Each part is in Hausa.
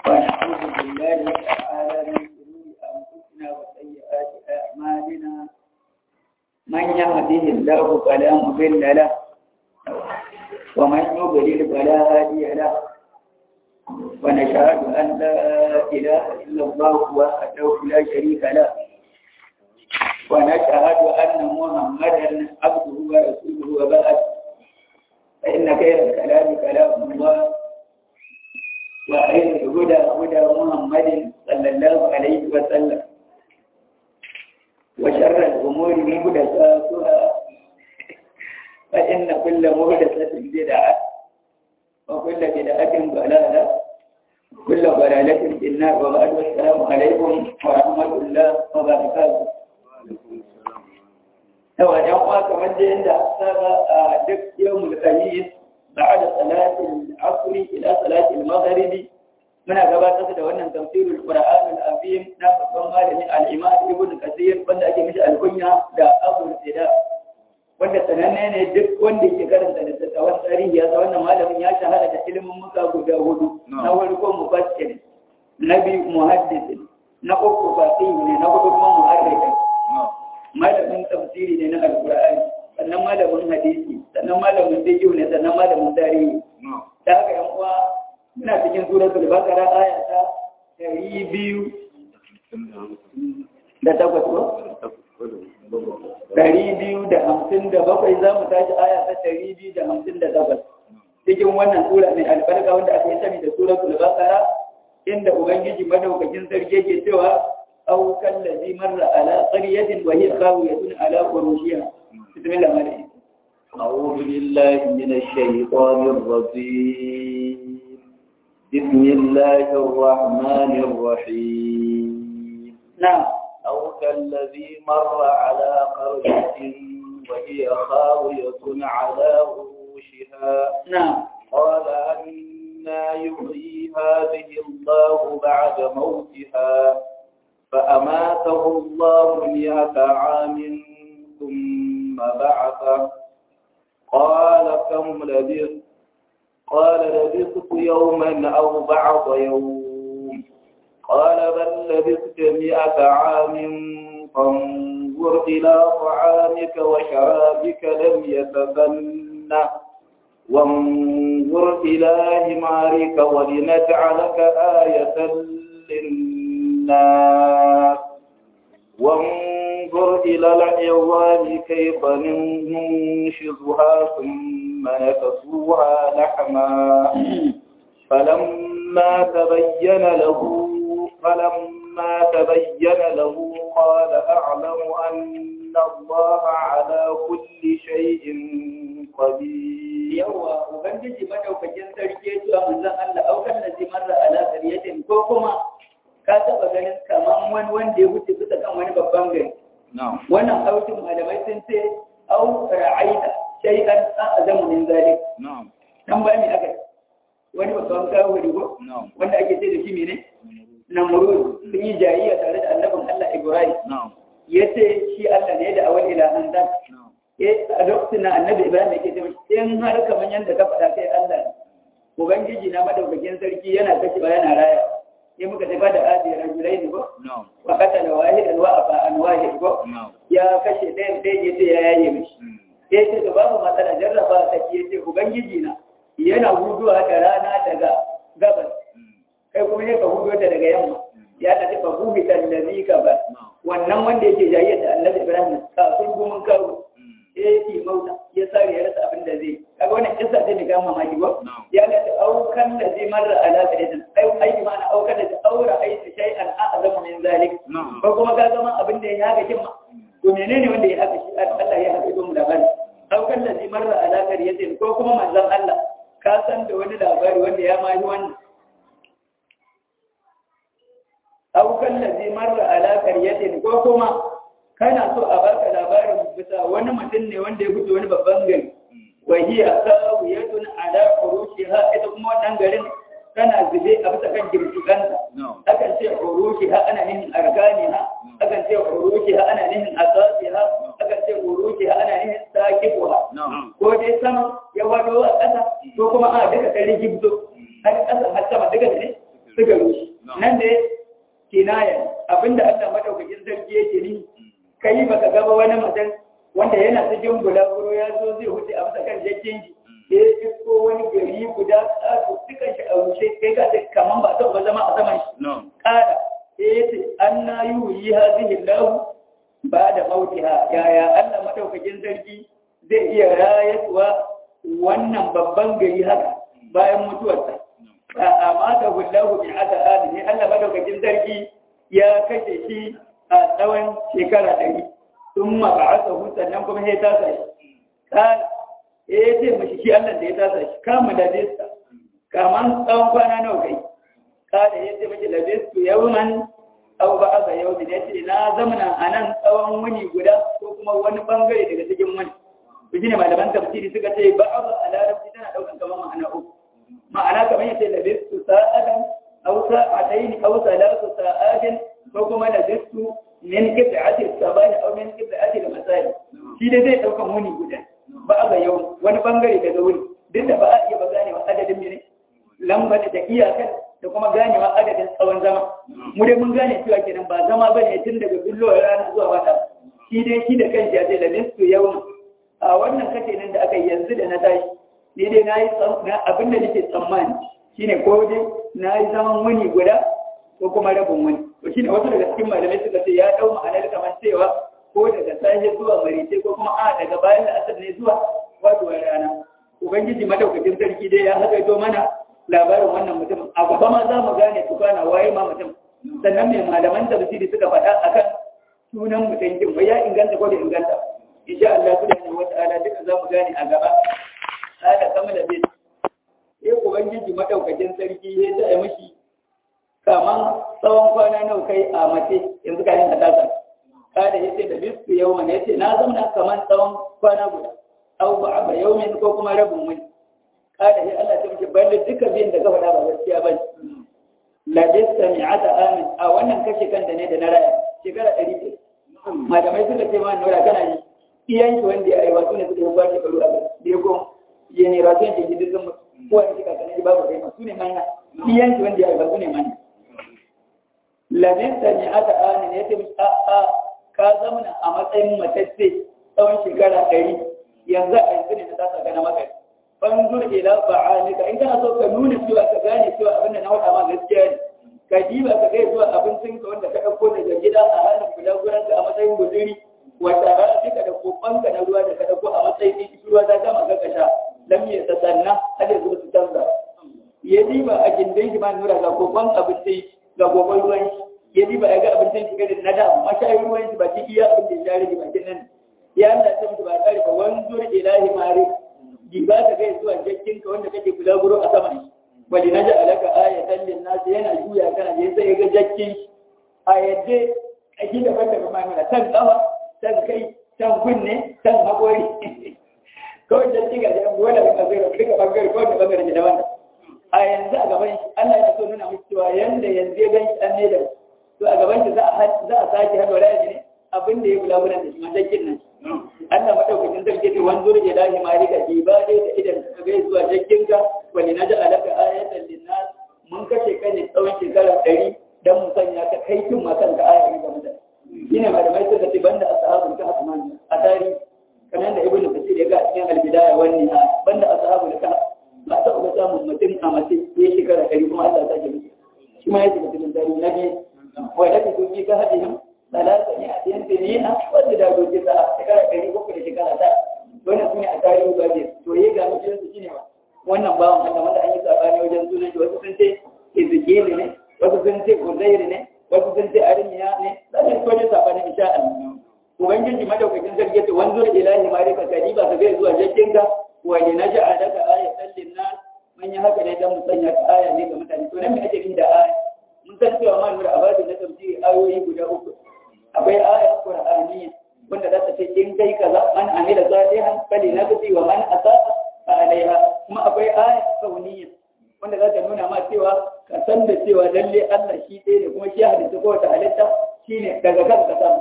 ونعوذ بالله تعالى من شرور أنفسنا وسيئات أعمالنا من يهده الله فلا مضل له ومن يضلل فلا هادي له ونشهد أن لا إله إلا الله وحده لا شريك له ونشهد أن محمدا عبده ورسوله وبعد فإن خير الكلام كلام الله وخير الهدى هدى محمد صلى الله عليه وسلم وشر الأمور محدثاتها فإن كل محدثة بدعة وكل بدعة ضلالة وكل ضلالة في النار وبعد والسلام عليكم ورحمة الله وبركاته yawa ‘yan uwa kamar da yadda saba a duk yau mulkayi بعد صلاة العصر إلى صلاة المغرب من gabatar da wannan tafsirul Qur'an al-Azim na babban malami al-Imam Ibn Kathir wanda ake mishi alkunya da Abu Sida wanda sananne ne duk wanda ke karanta littattafan tarihi ya wannan malamin ya shahara da ilimin muka guda hudu na farko mufassir na biyu muhaddis na uku faqih ne na hudu kuma muharrir malamin tafsiri ne na al-Qur'ani sannan malamin hadisi sannan malamin fiqh ne sannan malamin tarihi da haka yan uwa muna cikin suratul baqara aya ta 200 da takwas ko ɗari biyu da hamsin da bakwai za mu tashi aya ta ɗari biyu da hamsin da takwas cikin wannan sura mai albarka wanda aka yi sani da suratul baqara inda ubangiji madaukakin sarki ke cewa أو كالذي مر على قرية وهي خاوية على فروشها بسم الله عليكم أعوذ بالله من الشيطان الرجيم بسم الله الرحمن الرحيم نعم أو كالذي مر على قرية وهي خاوية على عروشها نعم قال أنا يحيي هذه الله بعد موتها فأماته الله مئة عام ثم بعثه قال كم لبثت قال لبثت يوما أو بعض يوم قال بل لبثت مئة عام فانظر إلى طعامك وشرابك لم يتسنه وانظر إلى حمارك ولنجعلك آية للناس وانظر إلى العظام كيف ننشزها ثم نكسوها لحما فلما تبين له فلما تبين له قال أعلم أن الله على كل شيء قدير yawa ubangiji madaukakin sarki ya zuwa manzon Allah aukan da zai marra ala qariyatin ko kuma ka taba ganin kaman wani wanda ya wuce bisa kan wani babban gari نعم wannan aukin malamai sun ce au ra'aita shay'an a'zamu min zalik نعم dan ba mi aka wani babban kawuri ko نعم wanda ake ce da shi mene namrud sun yi jayayya tare da annabin Allah Ibrahim نعم yace shi Allah ne da awal ilahan dan نعم eh a lokacin na annabi Ibrahim yake ce mishi in har kaman yanda ka faɗa kai Allah ne ubangiji na madaukakin sarki yana kashi ba yana raya sai muka tafi da adi rajulaini ko نعم wa qatala wahidan wa afa an wahid ko نعم ya kashe ɗayan ɗayan yace ya yaye mishi ya ce da babu matsala jarraba ta ke ce ubangiji na yana huduwa da rana daga gabas kai kuma ne ka hudu ta daga yamma ya ta ce fa buhi tallazi ka ba wannan wanda yake jayyar da annabi ibrahim kafin gumin kawo ya yi mauta ya sare ya rasa abin da zai kaga wannan kissa ce mai gama mamaki ba ya ga ta aukan da zai marra ala qadatin ai ai ma na aukan da ta aura aiki shay'an a'zamu min zalik نعم ko kuma ka zama abin da ya haka kin ma to menene wanda ya haka shi Allah ya haka don labari aukan da zai marra ala qadatin ko kuma manzon Allah ka san da wani labari wanda ya ma yi wannan aukan da zai marra ala qadatin ko kuma kana so a baka labarin bisa wani mutum ne wanda ya fito wani babban gari wa hiya sawiyatun ala urushiha ita kuma wannan garin tana zube a bisa kan girgiganta نعم akan ce urushiha ana nihin arganiha akan ce urushiha ana nihin asasiha akan ce urushiha ana nihin sakibuha نعم ko dai sama ya wado a ƙasa ko kuma a duka kan rigibzo har ƙasa har sama duka ne suka rushe nan da kinaya abinda Allah madaukakin sarki yake ni kai baka gaba wani mutum wanda yana cikin bulaguro ya zo zai huce a bisa kan jakin ji da ya isko wani gari guda ƙato dukan shi a rushe kai ka ce kaman ba ta zama a saman shi ƙara ya ce an na yi wuyi hazihin lahu ba da mautiha yaya Allah madaukakin sarki zai iya rayuwa wannan babban gari haka bayan mutuwarsa a mata hullahu bi aka hali ne Allah madaukakin sarki ya kashe shi a tsawon shekara ɗari sun ma ba aka sannan kuma ya tasa shi kala ya ce mashi shi Allah da ya tasa shi kama da desta kaman tsawon kwana nawa kai kala ya ce mashi da destu yawman aw ba aka yau ne ce na zamana a nan tsawon wuni guda ko kuma wani bangare daga cikin wani ku ne malaman tafsiri suka ce ba a a larabci tana daukan kamar ma'ana uku ma'ana kamar yace labistu sa'adan aw sa'atayn aw salatu sa'atin ko kuma labistu min qit'ati sabah aw min qit'ati al-masai shi dai zai daukan wuni guda ba a yau wani bangare daga wuni duk da ba a iya ba ganewa adadin ne lambar da iyakan da kuma ganewa adadin tsawon zama mu dai mun gane cewa kenan ba zama bane tun daga bullowar rana zuwa wata shi dai shi da kanshi ya ce labistu yawma a wannan kashe nan da aka yanzu da na tashi ni dai na yi abin da nake tsammani shine ko dai na yi zaman wani guda ko kuma rabin wani to shine wasu daga cikin malamai suka ce ya dau ma'anar kamar cewa ko daga safe zuwa marice ko kuma a daga bayan da asar ne zuwa wato rana ubangiji madaukakin sarki dai ya hakaito mana labarin wannan mutum a gaba ma za mu gane tukana waye ma mutum sannan mai malaman tafsiri suka faɗa akan sunan mutum kin ya inganta ko da inganta insha Allah subhanahu wata'ala duka za mu gane a gaba hada kama da bin sai ubangiji madaukakin sarki ya ta mishi kaman tsawon kwana nawa kai a mace yanzu ka yin hadasa kada yace da bisu yawma ne yace na zama kaman tsawon kwana guda aw ba yawmin ko kuma rabin wani kada ya Allah ta mishi balle duka biyan da ka faɗa ba gaskiya ba la bisa mi'ata amin a wannan kashe kan da ne da na raya shekara 100 malamai suka ce ma nura kana yi iyan shi wanda ya aiwa su ne suka yi kwa shekaru a gaba da ya goma ya ne rasu yanke gidi sun ko wani shika kanan babu kai ma su ne manya iyan shi wanda ya aiwa su ne manya labinta ne aka ani ne ya ce a a ka zamana a matsayin matacce tsawon shekara ɗari yanzu a yanzu ne na tasa gana maka fanzur ila fa'alika in kana so ka nuna cewa ka gane cewa abin da na faɗa ma gaskiya ne ka diba ka kai zuwa abincinka wanda ka ɗauko daga gida a halin gudaguranka a matsayin guzuri wata rafika da kofanka na ruwa da ka dauko a matsayin ɗin ruwa za ta maka kasha lam ya tasanna har yanzu ba su canza ya diba a gindin shi ma nura ga kofan abinci ga kofan ruwan shi ya diba ya ga abincin shi gadin na da mashayin ruwan shi ba ki iya abin da ya rage bakin nan ya Allah ta mutu ba kare ba wanzur ilahi mari diba ka kai zuwa jakkin ka wanda kake kula guro a sama wali naja alaka ayatan lin nas yana juya kana je sai ga jakkin shi a yadda kashi da banda ba mai tan tsawa can kai can kunne can haƙori kawai can ci gaji abuwa da suka zai rafi duka ɓangare kawai da ɓangare da wanda a yanzu a gaban shi Allah ya so nuna musu cewa yanda yanzu ya gan shi an ne da to a gaban shi za a sake haɗa wani ne abin da ya bula wurin da shi matakin nan Allah maɗaukakin sarki ce wani zuri ila shi mari ka ji ba dai da idan ka gai zuwa jakkinka wani na ji alaka ayatan linnas mun kashe ka ne tsawon shekara ɗari don mu sanya ka kai kin ma kanka ayayi ga mutane shine malamai suka ce banda ashabul kahf man a tarihi kamar da ibnu kasir ya ga cikin albidaya wani ha banda ashabul kahf ba ta ga samun mutum a mace ya shekara ɗari kuma Allah ta gani shi ma ya shiga cikin tarihi na biyu wa da ku ji ga hadin salata ne a cikin tinina wanda da gobe ta shekara ɗari ko da shekara ta wannan sune a tarihi ba ne to ya ga mutum su shine wannan bawan Allah wanda an yi sabani wajen sunan shi wasu sun ce Ezekiel ne wasu sun ce Uzair ne wasu sun ce arimiya ne zai ko ne sabani insha Allah ubangiji madaukakin sarki ce wanzur ilahi marika kadiba ka zai zuwa jakkinka wa li naj'alaka ayatan linnas man yi haka ne dan mu sanya ka aya ne ga mutane to nan me ake da aya mun san cewa ma nura abadi na tafsiri ayoyi guda uku akwai aya qur'aniyya wanda za ta ce in kai kaza man amila salihan fali nafsi wa man asaa fa alaiha kuma akwai aya kauniyya wanda za ta nuna ma cewa ka san da cewa lalle Allah shi ɗaya ne kuma shi halitta kowace halitta shine daga kan ka samu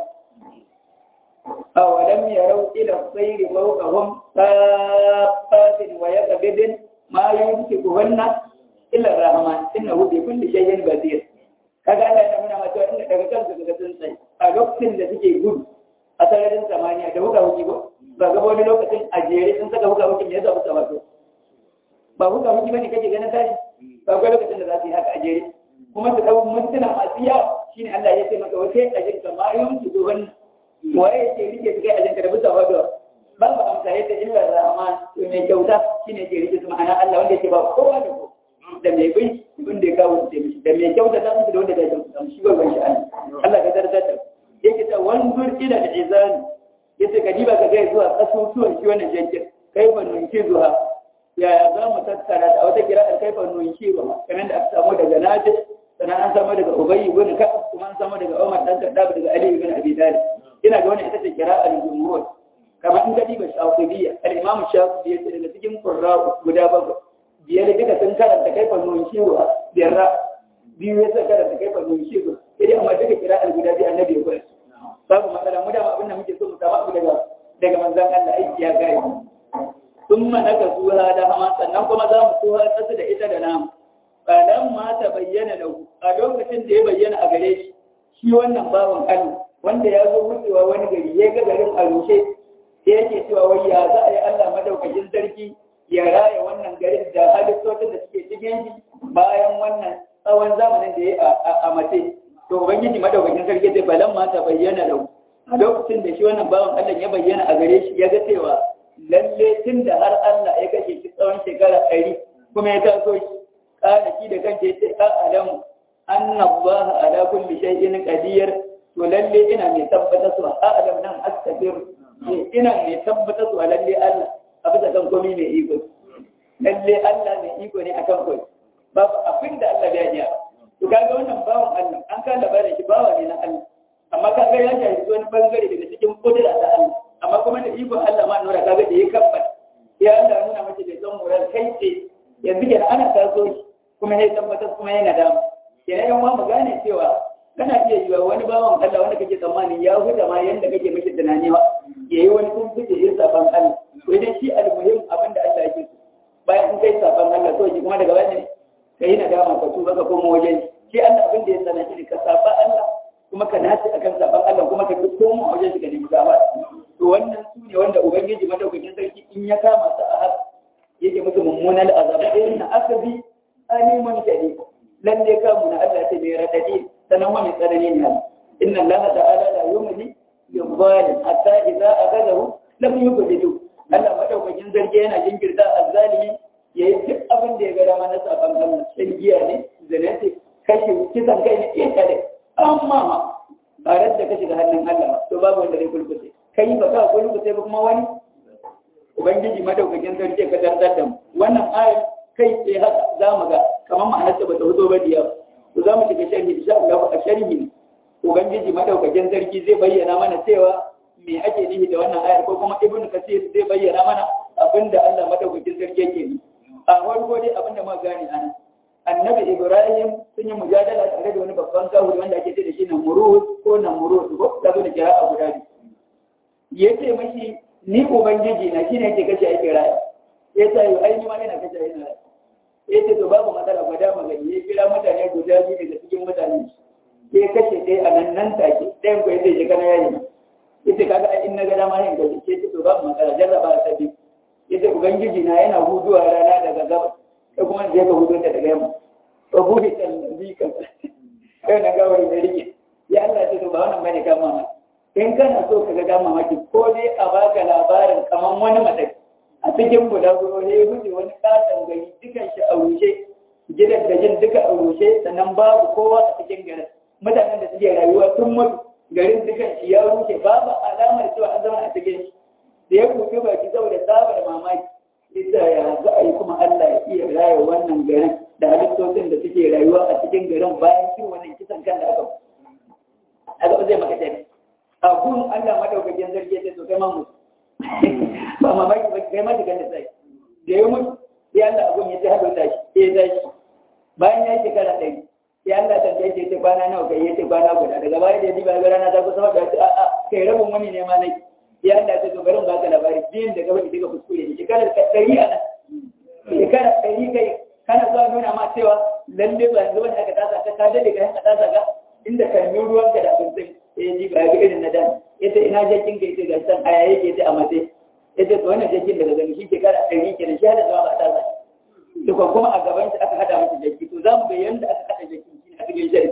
awalam yarau ila sayri fawqahum safatin wa yaqbidin ma yumsikuhunna illa rahman innahu bi kulli shay'in basir kaga Allah ya nuna mata inda daga kansu daga sun sai a lokacin da suke gudu a sararin samaniya da huka huki ba ba ga wani lokacin a jere sun saka huka huki me yasa huka wato ba huka huki bane kake ganin tashi ba ga lokacin da za su yi haka a jere kuma su dau mintuna masu yawa shine Allah ya ce maka wace ajin ka ma yun su wannan waye yake rike su kai ajin ka da bisa wato babu amsa yadda illa rahman to mai kyauta shine ke rike su ma'ana Allah wanda yake ba kowa da kowa da mai bai wanda ya kawo da mishi da mai kyauta ta musu da wanda ya kyauta shi ba ban shi Allah ka dardar da yake ta wanzur ila al-izani yace ka diba ka ga zuwa kasusuwan shi wannan jankin kai ban nunki zuwa ya za mu tattara da wata kira kai ban nunki ba kamar da aka samu daga Nafi sannan an samu daga Ubayy ibn Ka'ab kuma an samu daga Umar dan Khattab daga Ali ibn Abi Talib ina ga wannan ita ce kira al-jumhur kamar in ka diba Shafibiyya al-Imam Shafi'i yace daga cikin qurra guda bakwai biyar duka sun karanta kai fa nun shiwa biyar biyu ya sa karanta kai fa nun shiwa sai dai amma duka kira al-guda bi annabi ya koyar babu matsala mu da abin da muke so mu samu abu daga daga manzon Allah aiki ya gaya thumma naka suha da hama sannan kuma za mu suha kasu da ita da namu bayan ma ta bayyana da a lokacin da ya bayyana a gare shi shi wannan bawan Allah wanda ya zo wucewa wani gari ya ga garin a rushe sai yake cewa wai ya za a yi Allah madaukakin sarki ya raya wannan garin da halittocin da suke cikin shi bayan wannan tsawon zamanin da ya a mace to ubangiji madaukakin sarki zai balan ma ta bayyana da a lokacin da shi wannan bawan Allah ya bayyana a gare shi ya ga cewa lalle tun da har Allah ya kashe shi tsawon shekara ɗari kuma ya taso shi kana shi da kanke ya ce a alamu anna Allah ala kulli shay'in qadir to lalle ina mai tabbata su a alam nan astabir ina mai tabbata su lalle Allah a bisa kan komai mai iko lalle Allah mai iko ne akan komai babu abin da Allah bai yi to kaga wannan bawan Allah an ka labarin shi bawa ne na Allah amma kaga ya shafi wani bangare daga cikin kudura ta Allah amma kuma da iko Allah ma nura kaga da ya kabbata ya Allah nuna mace da son murar kai ce yanzu kenan ana taso shi kuma ya tabbatar kuma yana da kenan yan mu gane cewa kana iya yiwa wani bawan Allah wanda kake tsammanin ya huta ma yanda kake mishi tunani ba yayi wani kun fice yin saban Allah to idan shi almuhim abin da Allah yake so bayan in kai saban Allah to shi kuma daga baya ne kai na dama ka tuba ka koma wajen shi Allah abin da ya sana shi ka saba Allah kuma ka nace akan saban Allah kuma ka koma wajen shi ka nemi gaba to wannan su ne wanda ubangiji madaukakin sarki in ya kama su a haka yake musu mummunan azaba irin na asabi aliman shadid lalle kamu na Allah ta bai radadi sanan wani tsanani ne inna Allah ta'ala la yumli yuzalim hatta idza aghadahu lam yughdidu Allah madaukakin zargi yana jinkirta azzalimi yayi duk abin da ya ga dama na saban Allah shan giya ne zina ce kashe kisan kai ne iya kare amma ma ba da ka shiga hannun Allah to babu wanda zai kulkuce kai ba ka kulkuce ba kuma wani ubangiji madaukakin sarki ka tantar da mu wannan ayar kai tsaye haka za mu ga kamar ma'anar ta bata fito ba da yawa to za mu shiga sharhi insha Allah a sharhi ubangiji madaukakin sarki zai bayyana mana cewa me ake nufi da wannan ayar ko kuma ibnu kasir zai bayyana mana abinda Allah madaukakin sarki yake ni a farko dai abinda muka gane ana annabi ibrahim sun yi mujadala tare da wani babban kawuri wanda ake ce da shi namurud ko namurud ko da zo da kira a guda biyu yace mashi ni ubangiji na shine yake kashe ake raya ya ta yi aini ma ina kashe ina raya ya ce to babu matsala gwada magani ya kira mutane guda biyu daga cikin mutane ya kashe ɗaya a nan nan take ɗayan ko ya ce shi kana yayi ya ce kaga in na ga dama yin gaji ya ce to babu matsala jarraba ta biyu ya ce ubangiji na yana huduwa rana daga gaba ko kuma zai ka hudu ta daga yamma to buhi ta bi ka kai na gawari da rike ya Allah ce to ba wannan bane kama ma in kana so ka ga mamaki ko dai a baka labarin kaman wani mataki a cikin bulaguro ne ya wuce wani katon gari dukan shi a rushe gidan da jin duka a rushe sannan babu kowa a cikin garin mutanen da suke rayuwa sun mutu garin dukan shi ya rushe babu alamar cewa an zama a cikin shi da ya kuke baki saboda tsabar mamaki ita ya za a yi kuma Allah ya iya raya wannan garin da halittocin da suke rayuwa a cikin garin bayan cin wannan kisan kan da aka aka zai maka tafi a gun Allah madaukakin zargi ya ce to kai ma mutu ba mamaki ba kai ma diga da sai da ya mutu sai Allah abun ya ce hado da shi ya tashi bayan ya yi shekara ɗari sai Allah ta ce ce kwana nawa kai ya ce kwana guda daga baya da ya ji ba ga rana ta kusa da ce a'a kai rabin wani ne ma nake ya Allah ta bari ba ka labari biyan da gaba duka kuskure ne shekara ɗari a nan shekara ɗari kai kana zuwa nuna ma cewa lalle ba yanzu wani aka tasa ka ka dade ka tasa ka inda kan yi ruwan ka da abincin ya ji ba ga irin na dan yace ina jakin ka yace ga san aya yake yace a mace yace to wannan jakin daga gani shi ke kara ɗari kenan shi hada zama ba tasa duka kuma a gaban shi aka hada masa jaki to zamu ga yanda aka hada jaki shi ne aka ga shi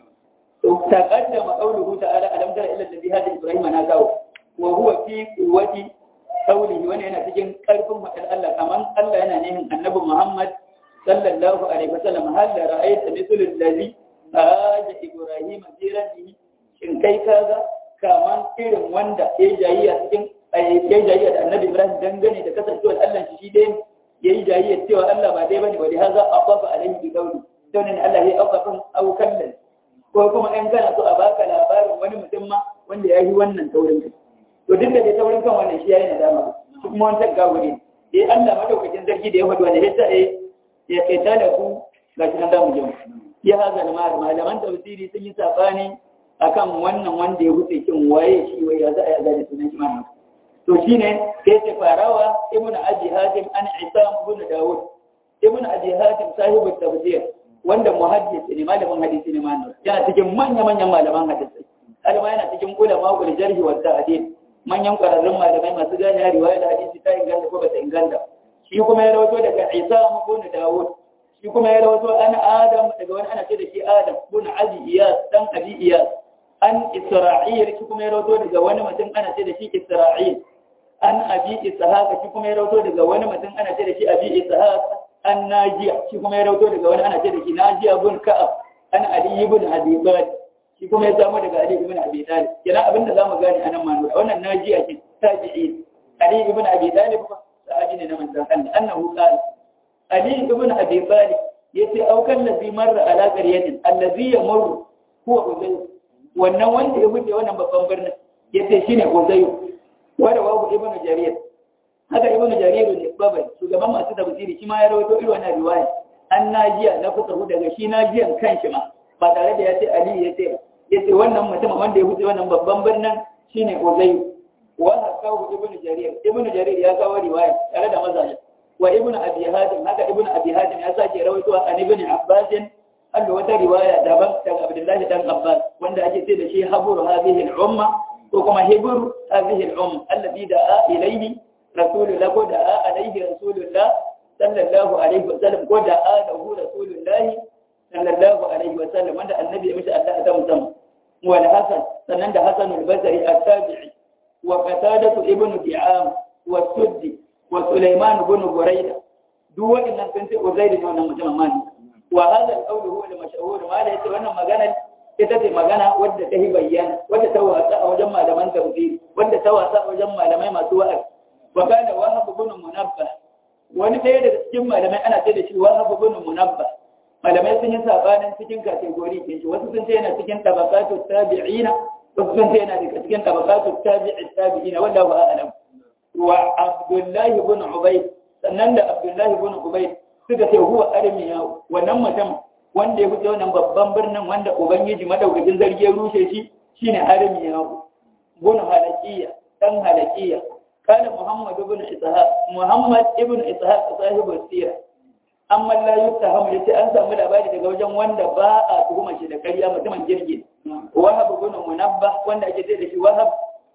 to taqaddama qawluhu ta'ala alam tara ila alladhi hada ibrahima na kawo wa huwa fi quwwati qawlihi wannan yana cikin karfin fadar Allah kaman Allah yana nihin annabi Muhammad sallallahu alaihi wasallam hal la ra'aita mithlu alladhi haja ibrahim fi rabbihi shin kai kaga kaman irin wanda ya jayiya cikin ya jayiya da annabi Ibrahim dangane da kasancewar Allah shi shi dai yayi jayiya cewa Allah ba dai bane ba dai haza abafa alaihi bi qawli to ne Allah ya abafa au kallan ko kuma in kana so a baka labarin wani mutum ma wanda ya yi wannan taurin kai to duk da dai taurin kan wannan shi yayi nadama shi kuma wancan gawuri dai Allah madaukakin sarki da ya faɗi wanda yasa eh ya kaita da ku ga shi nan da mu je ya haza da malaman tafsiri sun yi sabani akan wannan wanda ya wuce kin waye shi wai ya za a yaga da sunan shi ma to shine sai ce farawa ibnu abi hatim an isam ibn dawud ibnu abi hatim sahibu tafsir wanda muhaddis ne malamin hadisi ne ma yana cikin manya-manyan malaman hadisi kalma yana cikin ulama ul jarhi wa ta'dil manyan kwararrun malamai masu gane riwaya da hadisi ta inganta ko bata inganta shi kuma ya rawato daga Isa ibn Dawud shi kuma ya rawato an Adam daga wani ana ce da shi Adam ibn Abi Iyas dan Abi Iyas an Isra'il shi kuma ya rawato daga wani mutum ana ce da shi Isra'il an Abi Ishaq shi kuma ya rawato daga wani mutum ana ce da shi Abi Ishaq an Najiya shi kuma ya rawato daga wani ana ce da shi Najiya ibn Ka'ab an Ali ibn Abi Talib shi kuma ya samu daga Ali ibn Abi Talib kenan abinda zamu gane anan ma nuna wannan Najiya ce tabi'i Ali ibn Abi Talib sahabi ne na manzon Allah annahu qala Ali ibn Abi Talib yace aukan ladhi marra ala qaryatin allazi yamur huwa Uzayr wannan wanda ya wuce wannan babban birnin yace shine Uzayr wanda babu ibn Jarir haka ibn Jarir ne babai shugaban masu tafsiri shi ma ya rawaito irin wannan riwaya an najiya na kusa daga shi najiyan kanshi ma ba tare da ya ce Ali ya ce ya ce wannan mutum wanda ya wuce wannan babban birnin shine Uzayr wa hakahu ibn Jarir ibn Jarir ya kawo riwaya tare da mazaje wa ibn Abi Hatim haka ibn Abi Hatim ya sake rawaito an ibn Abbas Allah wata riwaya daban daga Abdullahi dan Abbas wanda ake ce da shi haburu hadhihi al-umma ko kuma hibru hadhihi al-umma alladhi da'a ilayhi rasulullah ko da'a alayhi rasulullah sallallahu alaihi wa sallam ko da'a lahu rasulullah sallallahu alaihi wa sallam wanda annabi ya mishi Allah ta musamman wa al-Hasan sannan da Hasan al-Basri at-Tabi'i wa Qatadah ibn Di'am wa Suddi wa Sulaiman ibn Burayda duk waɗannan sun ce Uzair ne wannan mutum mani wa hada al-qawl huwa al-mashhur ma da yace wannan magana ita ce magana wadda ta yi bayyana wadda ta wasa a wajen malaman tafsiri wadda ta wasa a wajen malamai masu wa'azi wa kana wahab ibn munabbah wani ɗaya daga cikin malamai ana ce da shi wahab ibn munabbah malamai sun yi sabanin cikin kategori ɗin shi wasu sun ce yana cikin tabaqatu tabi'ina wasu sun ce yana daga cikin tabaqatu tabi'i tabi'ina wallahu a'lam wa abdullahi ibn ubayd sannan da abdullahi ibn ubayd suka ce huwa armiya wannan mutum wanda ya fito wannan babban birnin wanda ubangiji madaukakin zargi ya rushe shi shine armiya ibn halakiya dan halakiya kana muhammad ibn ishaq muhammad ibn ishaq sahibu sirah amma la yuttaham yace an samu labari daga wajen wanda ba a tuhuma shi da ƙarya mutumin jirgi wahab ibn munabbah wanda ake ce da shi wahab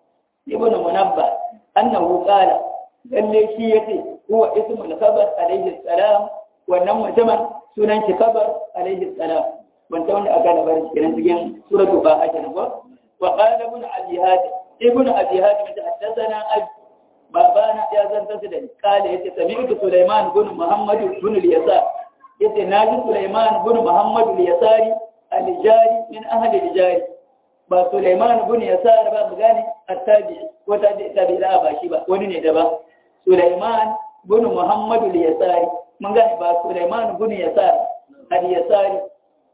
ibn munabbah annahu qala lalle shi yace huwa ismul khabar alayhi salam wannan mutumin sunan shi khabar alayhi salam wanda wanda aka labari cikin cikin suratul baha kenan ko wa qala ibn abi hatim ibn abi hatim haddathana abi babana ya zanta su da kale yace sami'tu Sulaiman bin Muhammad bin al-Yasar yace naji Sulaiman bin Muhammad al-Yasari al-Jari min ahli al-Jari ba Sulaiman bin Yasar ba mu gane at-tabi ko tabi tabi da ba shi ba wani ne da ba Sulaiman bin Muhammad al-Yasari mun gane ba Sulaiman bin Yasar al-Yasari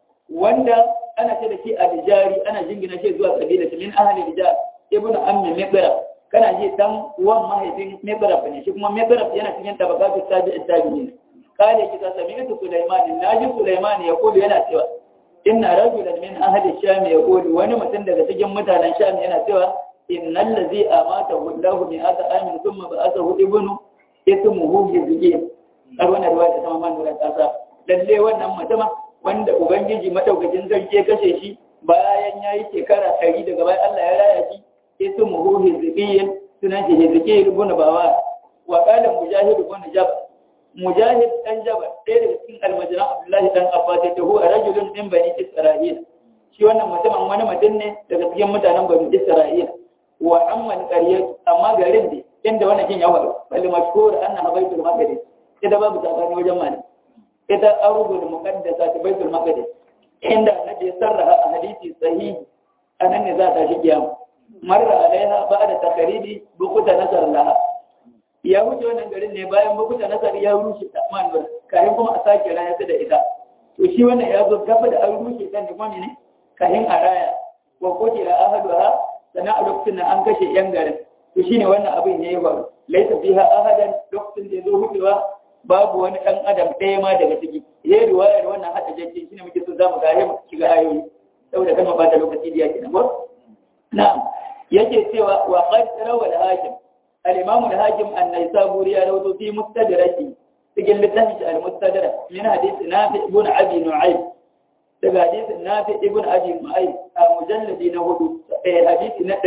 wanda ana ce da shi al-Jari ana jingina shi zuwa kabila min ahli al-Jari ibnu ammi mibra kana ji dan uwan mahaifin Mebraf ne shi kuma Mebraf yana cikin tabakatu tabi'i tabi'in kale ki ta sami tu Sulaiman naji Sulaiman ya kulu yana cewa inna rajulan min ahli sham ya kulu wani mutum daga cikin mutanen sham yana cewa innal ladzi amata wallahu min ata amin thumma ba'athahu ibnu ismuhu yazid har wannan riwaya ta mamman nura ta sa lalle wannan mutuma wanda ubangiji madaukakin sarki ya kashe shi bayan yayi shekara 100 daga bayan Allah ya raya shi ismuhu hizqiyyin sunan shi hizqiyyin ibn bawa wa qala mujahid ibn jabal mujahid dan jabal ɗaya daga cikin almajina abdullahi dan abbas ya taho a rajulun min bani isra'ila shi wannan mutumin wani mutum ne daga cikin mutanen bani isra'ila wa amman qaryat amma garin ne inda wannan kin ya faru bal mashhur anna baitul maqdis ita babu tsakani wajen mali ita arubul muqaddasa ta baitul maqdis inda annabi ya sarraha a hadisi sahihi anan ne za ta shi kiyama marra alaiha ba'da takaridi bukuta nasar laha ya wuce wannan garin ne bayan bukuta nasar ya rushe ta manwar kafin kuma a sake raya ta da ita to shi wannan ya zo gaba da an rushe ta ne kuma ne kafin a raya wa kutila ahaduha sana a lokacin da an kashe yan garin to shine wannan abin ya yi faru laisa fiha ahadan lokacin da ya zo hutuwa babu wani ɗan adam ɗaya ma daga ciki ya riwayar wannan hada jajje shine muke so zamu ga mu shiga ayoyi saboda kan ba ta lokaci da yake na ko na'am yake cewa wa qad rawa al-hakim al-imam al-hakim an-naisaburi ya rawaito fi mustadraki cikin littafin al-mustadrak min hadith nafi ibn abi nu'aym daga hadith nafi ibn abi nu'aym a mujalladi na hudu hadisi na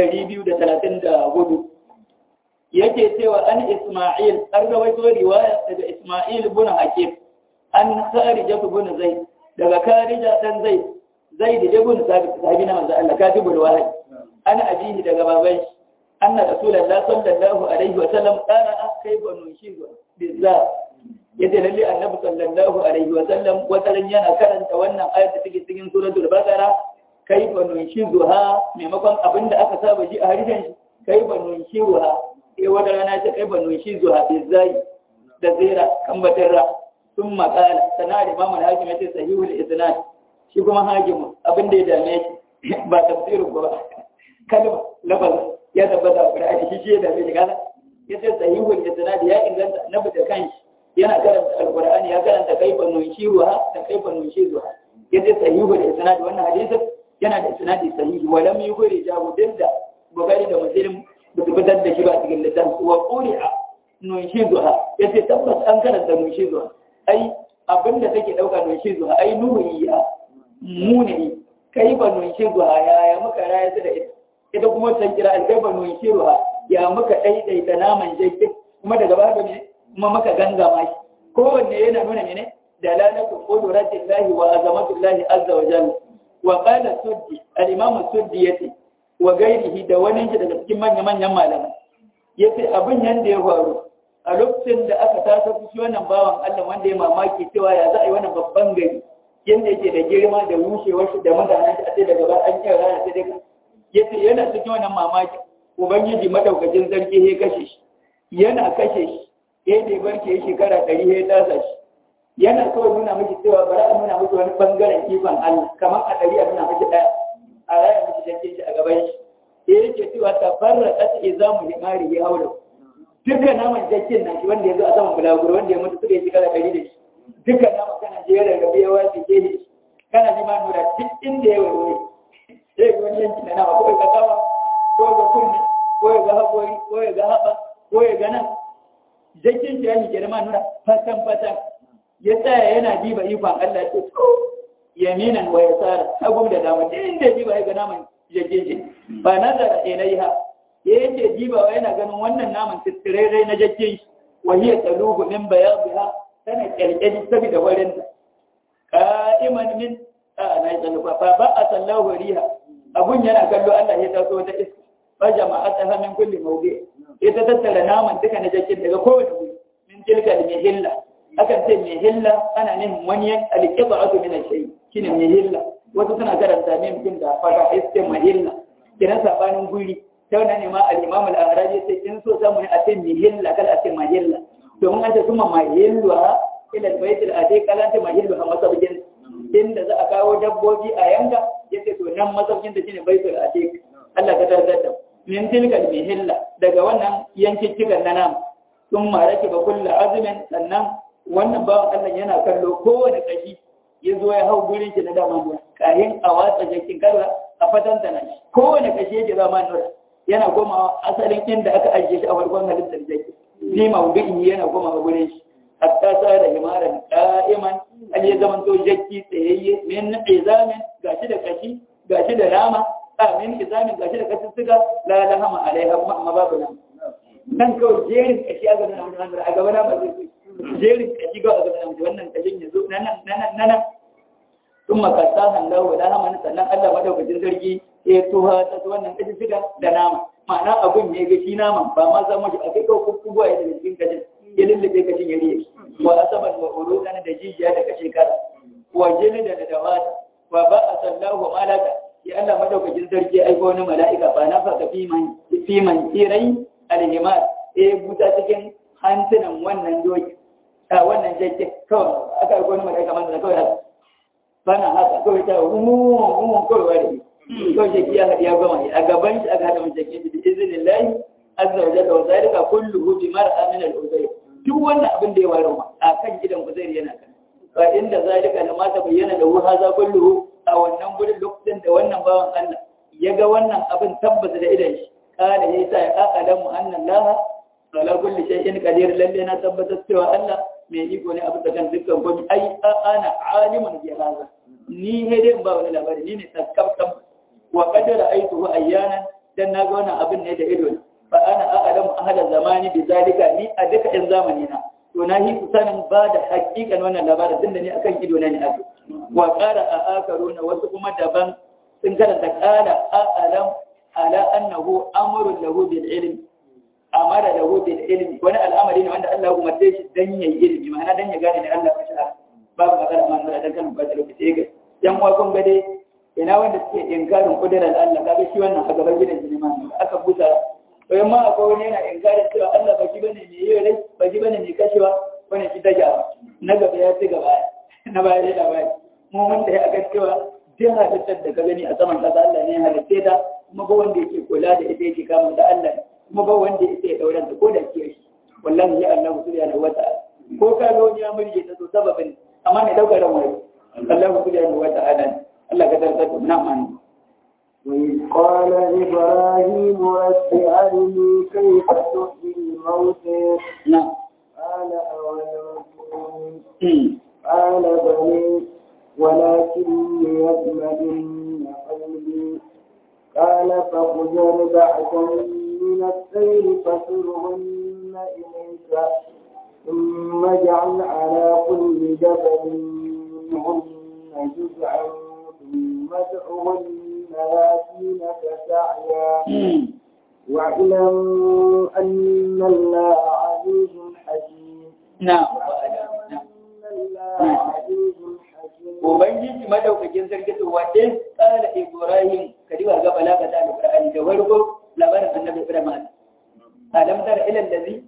234 yake cewa an Isma'il an rawaito riwaya daga Isma'il ibn Hakim an Kharija ibn Zaid daga Kharija dan Zaid Zaid ibn Sabit sahabi na manzo Allah katibul wahyi an abihi daga baban shi anna rasulullahi sallallahu alaihi wa sallam qala kayfa nushizu bizza yace lalle annabi sallallahu alaihi wa sallam wataran yana karanta wannan ayat da take cikin suratul baqara kayfa nushizuha maimakon abinda aka saba ji a harshen shi kayfa nushizuha sai wata rana ta kai banu shi zuwa bizai da zira kan batarra sun makala sana da imamu hakim ya ce sahihul isnad shi kuma hakimu abin da ya dame shi ba tafsirin ba kalma lafaz ya tabbata a Qur'ani shi shi ya dame shi kaza ya ce sahihul isnad ya inganta annabi da kanshi yana karanta alqur'ani ya karanta kai banu shi ruha da kai banu shi zuwa ya ce sahihul isnad wannan hadisi yana da isnadi sahihi wa lam yukhri jahu dinda Bukhari da Muslim ba su fitar da shi ba cikin littafi wa ƙuri'a nunshi zuha ya ce tabbas an karanta nunshi zuha ai abin da take ɗauka nunshi zuha ai nuhiya muni kai ba nunshi zuha ya ya muka raya su da ita ita kuma ta kira kai ba nunshi zuha ya muka ɗaiɗaita naman jake kuma daga baya ne kuma muka gangama shi kowanne yana nuna mene dalalatu qudratillahi wa azamatullahi azza wa jalla wa qala suddi al-imam suddi yace wa gairihi da wani shi daga cikin manya-manyan malamai ya ce abin yadda ya faru a lokacin da aka tasa fushi wannan bawan Allah wanda ya mamaki cewa ya za a yi wannan babban gari yadda yake da girma da rushewar shi da mutanen shi a ce daga ba an kira rana ta daga ya ce yana cikin wannan mamaki ubangiji madaukakin zargi ya kashe shi yana kashe shi ya da barke ya shekara ɗari ya tasa shi yana kawai nuna miki cewa bari a nuna miki wani bangaren ikon Allah kamar a ɗari a nuna miki ɗaya a raya miki jake shi a gaban shi sai yake cewa ta farra kasa izamu himari ya haula dukkan naman jakin nan shi wanda ya zo a saman bulaguro wanda ya mutu suka yi shekara ɗari da shi dukkan naman kana je ya rarrabe ya wace ke shi kana ji ma nura duk inda ya warware sai ga wani yanki na nama ko ya ga kawa ko ya ga kunni ko ya ga haƙori ko ya ga haɓa ko ya ga nan jakin shi ya yi girma nura fatan fatan ya tsaya yana diba ikon Allah ya ce yaminan wa yasara hagu da dama inda diba ya ga naman jakeje ba nazara ilaiha ya yake dibawa yana ganin wannan naman tsirrai na jakke wa hiya taluhu min bayadha tana kyalkyali saboda warin ta qa'iman min a na yi fa ba a sallahu riha abun yana kallo Allah ya taso ta iska fa jama'ata min kulli mawdi ita tattara naman duka na jakke daga kowace guri min tilka al-mihilla akan ce mihilla ana nufin wani al-qiba'atu min al-shay shine mihilla wasu suna karanta min mutum da fara iske mahilla kiran sabanin guri ta wannan ne ma al-imam al-arabi sai in so samu ne a ce mihilla kala a ce mahilla domin an ce kuma mahillu ha ila al-bayt al-atiq kala ta mahillu ha masabjin inda za a kawo dabbobi a yanka yace to nan masabjin da shine baytul atiq Allah ka dardar da min tilka mihilla daga wannan yankin cikan na nam sun marake ba kullu azmin sannan wannan bawan Allah yana kallo kowane kashi ya zo ya hau gurin shi na dama nura kayan a watsa jakin karra a fatanta na shi kowane kashe yake zama nura yana komawa asalin inda aka ajiye shi a farkon halittar jaki ni maudu'i yana komawa gurin shi hatta sa da himaran qa'iman an ya zaman to jakki tsayayye min izamin gashi da kashi gashi da nama a min izamin gashi da kashi suka la lahama alaiha amma babu nan nan kawai jerin kashi a gaban nan a gaban nan ba zai jerin kashi ga a gaban nan wannan kashin yazo nan nan nan nan ثم قصاها الله لهما sannan Allah madaukakin sarki ya tuha ta wannan kashi suka da nama ma'ana abun ne ga shi naman ba ma za mu ji a kai ko kubuwa ya daga cikin kashin ya lullube kashin ya riye wa asaban wa uludan da jijiya da kashe kara wa jini da dawata wa ba a sallahu malaka ya Allah madaukakin sarki ya aiko wani mala'ika ba na faka fi man fi man tirai alhimat eh buta cikin hantunan wannan doki a wannan jakke kawai aka aiko wani mala'ika man da kawai haka bana haka kawai ta umu umu kawai wani kawai jaki ya haɗi ya gama a gaban shi aka haɗa mace jaki da izinin lahi azza wa jalla wa zalika kulluhu bi mar'a min al-uzayr duk wannan abin da ya waro ma a kan gidan uzayr yana kan fa inda zalika da mata bayyana da wuha za kulluhu a wannan gurin lokacin da wannan bawan Allah ya ga wannan abin tabbata da idan shi kala ya sa ya aqalamu anna Allah ala kulli shay'in qadir lalle na tabbatar cewa Allah mai iko ne abu da kan dukkan komai ai ana alimun bi hada ni ne dai ba wani labari ni ne taskabtan wa qadara aituhu ayyanan dan na ga wannan abin ne da ido fa ana a'lamu ahla zamani bi zalika ni a duka in zamani na to na yi sanin ba da hakikan wannan labarin tunda ni akan ido na ne aka wa qara a akaruna wasu kuma daban sun karanta qala a'lam ala annahu amrun lahu bil ilm amara lahu bil ilmi wani al'amari ne wanda Allah ya umarce shi dan yayi ilimi ma'ana dan ya gane ne Allah ya shara babu magana man da dan kan ba da lokaci ga yan uwa kun ga dai ina wanda suke inkarin kudirar Allah kaga shi wannan a gaban gidan jini ma aka buta to yamma akwai wani yana inkarin cewa Allah ba shi bane mai yi rai ba shi bane mai kashewa wani shi ta gaba na gaba ya ci gaba na baya da labari mu mun da ya aka cewa duk halittar da ka gani a saman kasa Allah ne ya halitte ta kuma ba wanda yake kula da ita yake kama da Allah kuma ba wanda yake ya dauran ta ko da ke shi wallahi ya Allah subhanahu wa ta'ala ko ka ga wani ya murje ta so sababin amma ne daukar ran wani Allah subhanahu wa ta'ala Allah ka tarkata na mani وإذ قال إبراهيم رب أرني كيف تحيي الموتى نعم قال أولم تؤمن قال بلى ولكن ليطمئن قلبي قال فخذ أربعة من الطير فصرهن إليك ثم اجعل على كل جبل منهن جزعا ثم ادعهن ياتينك سعيا واعلم أن الله عزيز حكيم نعم أن الله عزيز حكيم Ubangiji madaukakin sarki to wace tsara Ibrahim kadiba ga balaga ta Ibrahim da warko labarin annabi Ibrahim alam tara ila allazi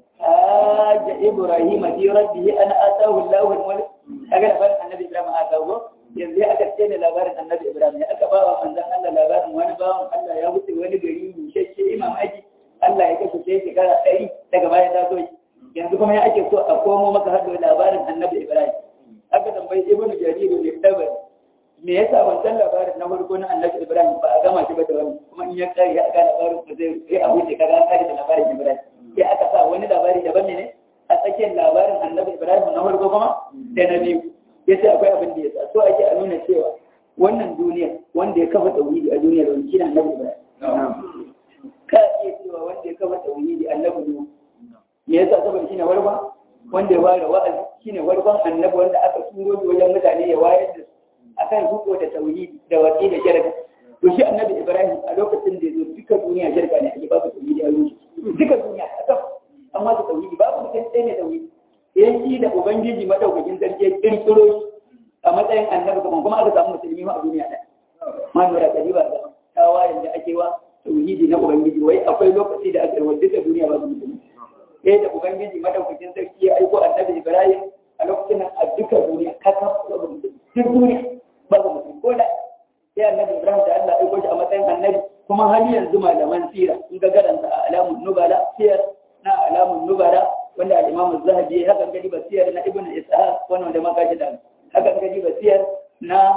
haja Ibrahim fi rabbihi an atahu Allahu al-mulk kaga labarin annabi Ibrahim atahu yanzu aka ce ne labarin annabi Ibrahim ya aka bawa manzon Allah labarin wani bawan Allah ya wuce wani gari mu shacce imam aji Allah ya kashe sai shekara 100 daga baya ta zo yanzu kuma ya ake so a komo maka hado labarin annabi Ibrahim aka tambayi ibnu jarir ne dabar me yasa wancan labarin na farko na annabi ibrahim ba a gama shi ba da wani kuma in ya kare ya ga labarin ba zai sai a wuce kaga an kare da labarin ibrahim sai aka sa wani labari daban ne a tsakiyar labarin annabi ibrahim na farko kuma da na biyu yace akwai abin da ya sa so ake a nuna cewa wannan duniya wanda ya kafa tauhidi a duniyar wani shine annabi ibrahim ka iya cewa wanda ya kafa tauhidi annabi ne me yasa saboda shine warba wanda ya ware wa'azi shine warban annabi wanda aka turo shi wajen mutane ya wayar da su akan ruko da tauhidi da watsi da shirka to shi annabi ibrahim a lokacin da yazo duka duniya shirka ne ake babu tauhidi a ruci duka duniya aka amma da tauhidi babu mutum ɗaya ne tauhidi yayin shi da ubangiji madaukakin sarki ya kirkiro shi a matsayin annabi kuma kuma aka samu musulmi ma a duniya ɗaya ma nura kadiba da tawayen da ake wa tauhidi na ubangiji wai akwai lokaci da aka yi wa duka duniya babu musulmi sai da ubangiji madaukakin sarki ya aiko annabi ibrahim a lokacin nan a duka duniya kaka babu musulmi duk duniya babu musulmi ko da sai annabi ibrahim da allah aiko shi a matsayin annabi kuma har yanzu malaman sira in ga garanta a alamun nubala siyar na alamun nubala wanda al-imam zahabi ya hakan gadi basiyar na ibnu ishaq wannan da maka ji da hakan gadi basiyar na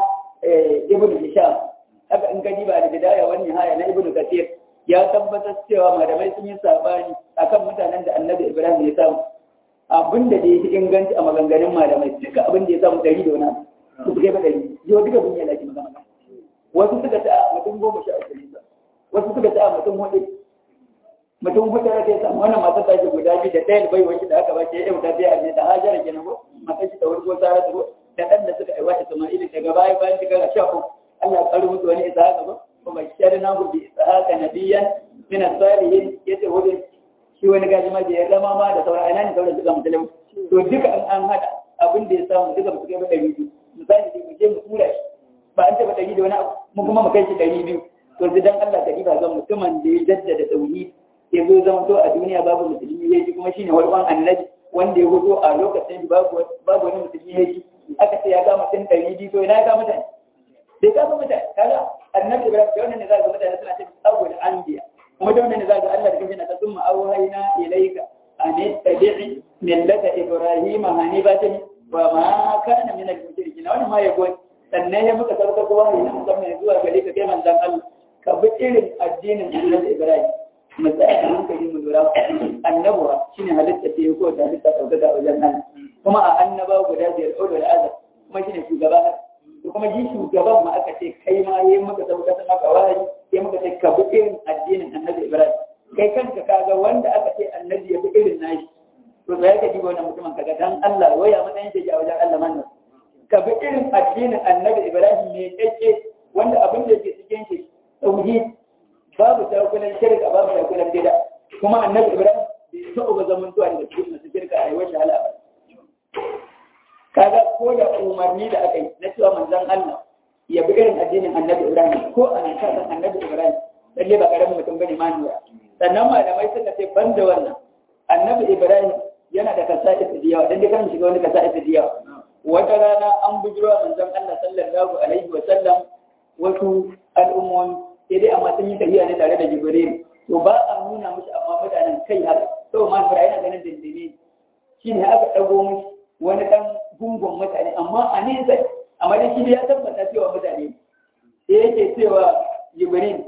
ibnu hisham haka in gadi ba da bidaya wani haya na ibnu kathir ya tabbatar cewa malamai sun yi sabani akan mutanen da annabi ibrahim ya samu abin da ya fi inganci a maganganun malamai duka abin da ya samu ɗari da wani abu su kai ba ɗari yau duka duniya da ke magana wasu suka ta mutum goma sha uku ne wasu suka ta mutum hudu mutum hudu da ke samu wannan matar ta ce guda biyu da ɗaya bai wani da aka ba ce yau ta biya ne da hajjara kenan ko matar shi ta wani ko tsara ta ko da ɗan da suka aiwa Isma'il daga baya bayan shekara sha uku Allah ya tsaro musu wani ishaqa ba kuma sharna hu bi ishaqa nabiyyan min as-salihin yace wani shi wani gaji ma ya zama ma da sauran aina ne sauran suka musulmi to duka an an hada abin da ya samu duka su kai ba ɗari biyu misali dai mu je mu tura shi ba an taɓa ɗari da wani abu mu kuma mu kai shi ɗari biyu to dan Allah ka ɗiba ga mutumin da ya jaddada tauhid ya zo zama to a duniya babu musulmi ya ji kuma shine wani annabi wanda ya hudo a lokacin babu babu wani musulmi ya ji aka ce ya ga mutum ɗari biyu to ina ya ga mutane sai ka ga mutane kaga annabi ibrahim da wannan ne za ga mutane suna ce awwal anbiya kuma da wannan ne za ga Allah da kanshi na ta summa awhayna ilayka an tabi'i millata ibrahim hanifatan wa ma kana min al-mushrikeen wannan ma ya goyi sannan ya muka sarka ko wahayi na musamman zuwa gare ka kai manzon Allah ka bi irin addinin annabi ibrahim mu tsaya da hankali mu lura annabuwa shine halitta ce ko ta halitta ɗaukaka wajen Allah kuma a annaba guda biyar ɗaukar da azab kuma shine shugaba to kuma ji shugaban ma aka ce kai ma yayin maka sauka ta maka wahayi sai muka ce ka bi irin addinin annabi Ibrahim kai kanka kaga wanda aka ce annabi ya bi irin nashi to sai ka diba wannan mutumin kaga dan Allah waya matsayin shi a wajen Allah manna ka bi irin addinin annabi Ibrahim ne kake wanda abin da ke cikin shi tauhid babu takulan shirka babu takulan bid'a kuma annabi Ibrahim bai taɓa ba zaman zuwa daga cikin masu shirka a yawan shahala ba kaga ko da umarni da aka yi na cewa manzon Allah ya bi irin addinin annabi Ibrahim ko a nan kasan annabi Ibrahim lalle ba karamin mutum bane ma nura sannan malamai suka ce ban da wannan annabi Ibrahim yana da kasa'is da yawa dan dai kan shiga wani kasa'is da yawa wata rana an bujiro manzon Allah sallallahu alaihi wa sallam wasu al'ummomi sai dai amma sun yi tafiya ne tare da Jibril to ba a nuna mushi amma mutanen kai haka to ma Ibrahim yana ganin dindini shine aka dago mushi wani dan gungun mutane amma a nesa amma dai shi ya tabbata cewa mutane sai yake cewa Jibril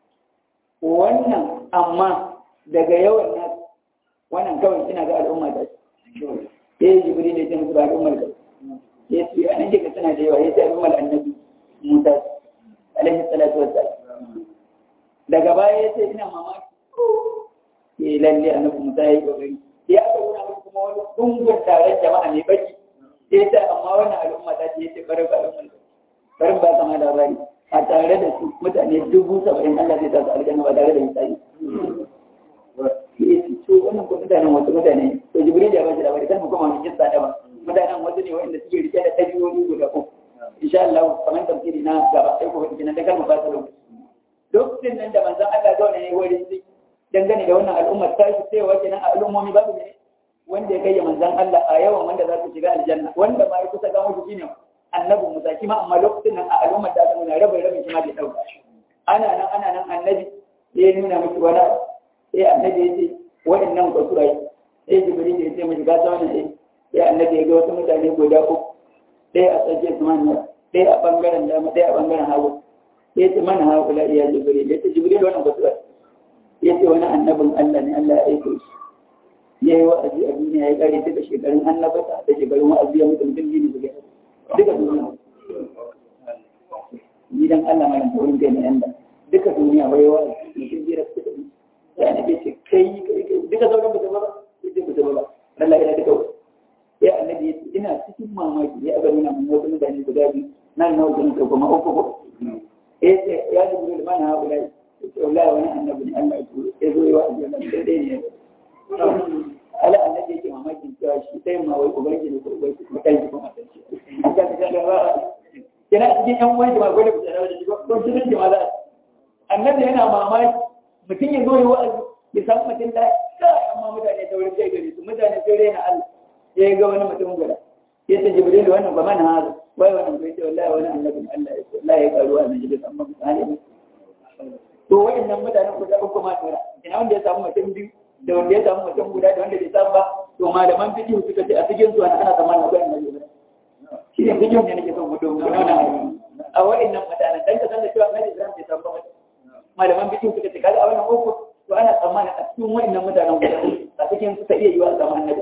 wannan amma daga yawan na wannan kawai kina ga al'umma ta sai Jibril ya ce musu ba al'ummar ka ya ce a nan ka tana da yawa ya ce al'ummar annabi Musa alaihi salatu wassalam daga baya ya ce ina mamaki ke lalle annabi Musa ya yi kokari sai aka nuna musu kuma wani gungun taron jama'a mai baki sai ta amma wannan al'umma ta ce yace bari ba al'umma bari ba kama labari a tare da su mutane dubu saba'in Allah zai sa su aljanna ba tare da misali sai to wannan ko mutanen wasu mutane to jibril ya ba shi labari kan mu kuma mu kissa da ba mutanen wasu ne wanda suke rike da tabiyoyi guda uku insha Allah kamar tafsiri na gaba sai ko kina da kalma ba ta lokaci lokacin nan da manzon Allah zaune ne wurin su dangane da wannan al'ummar ta shi sai wace nan al'ummomi babu ne wanda ya kai manzon Allah a yawan wanda za su shiga aljanna wanda ma ya kusa ga mutu shine annabi Musa kima amma lokacin nan a al'ummar da aka nuna rabin rabin shi ma bai dauka ana nan ana nan annabi ya nuna miki wani sai annabi ya ce waɗannan kwasurai sai jibril ya ce miki gasa wannan sai sai annabi ya ga wasu mutane guda uku ɗaya a tsakiyar su manya ɗaya a ɓangaren dama ɗaya a ɓangaren hagu ya ce mana haƙula iya jibril ya ce jibril wannan kwasurai ya ce wani annabin Allah ne Allah ya aiko shi ya yi wa'azi a duniya ya kare duka shekarun annabata da shekarun wa'azi ya mutum duk gini suke duka duniya gidan Allah mai wurin kai na yanda duka duniya wai wa'azi mutum jira su da ya ne ce kai duka sauran mutum ba sai mutum ba Allah ya duka ya annabi ya ce ina cikin mamaki ya aka nuna mun wasu mutane guda biyu nan na wajen ka kuma uku ko ya ce ya jibril mana haƙula ya ce wallahi wani annabi ne Allah ya turo ya zo yi wa'azi wannan daidai ne ala annabi yake mamakin cewa shi sai ma wai ubangiji ko ubangiji ko kai ko matan shi aka ga ga ba kina cikin yan wani ma gode ku da shi ko cikin jama'a za annabi yana mamaki mutum ya zo yi wa'azi ya samu mutum da amma mutane ta wurin kai gare su mutane sai raina Allah ya ga wani mutum guda ya ce jibril wannan ba mana hazu wai wannan bai ce wallahi wani annabi Allah ya ce wallahi ya karuwa na jibril amma mutane ne to wayannan mutanen guda uku ma tura ina wanda ya samu mutum biyu da wanda ya samu mutum guda da wanda bai samu ba to malaman fiqh suka ce a cikin su ana zamanin akwai annabi ba shi ne fiqh ne nake son mu dogo nuna a wayannan mutanen dan ka san da cewa annabi Ibrahim bai samu ba malaman fiqh suka ce kaga a wannan uku to ana tsammanin a cikin wayannan mutanen guda a cikin su ta iya yiwa zama annabi Ibrahim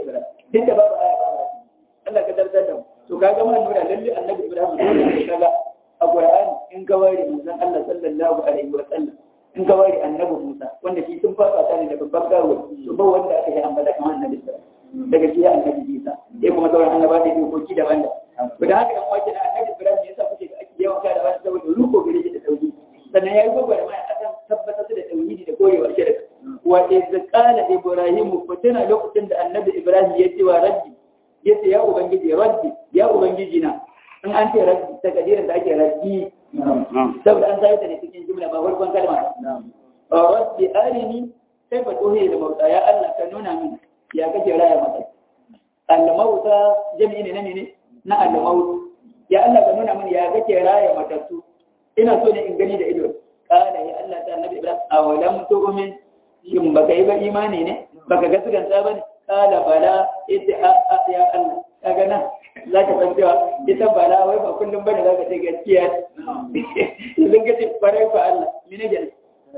duk da babu aya ba Allah ka tartar da mu to kaga mun nuna lalle annabi Ibrahim dole ne kaga a Qur'ani in ka ware manzon Allah sallallahu alaihi wa sallam in ka ware annabi Musa wanda shi sun fasa ta ne da babban gawo to ba wanda aka yi ambata kamar annabi Ibrahim daga shi annabi Isa sai kuma sauran annaba da dokoki daban da to da haka yan wake da annabi Ibrahim yasa kuke da ake yawan kada ba saboda ruko gare shi da tauhidi sannan yayi gwagwara mai akan tabbatar da tauhidi da korewa shirka wa iz qala ibrahim fatina lokacin da annabi Ibrahim ya ce wa rabbi ya ce ya ubangiji rabbi ya ubangiji na in an ce rabbi ta kadirin da ake rabbi saboda an sai ta ne cikin jumla ba farkon kalma rabbi arini sai fa tohe da mauta ya Allah ka nuna min ya kake raya mata al-mauta jami'i ne ne na al-maut ya Allah ka nuna min ya kake raya matattu ina so ne in gani da ido kana ya Allah ta annabi Ibrahim awalam tu'min shin baka yi ba imani ne baka ga siganta bane kala bala ita a ya Allah kaga nan za ka san cewa ita bala wai ba kullum bane za ka ce gaskiya idan ka ce farai fa Allah mene gani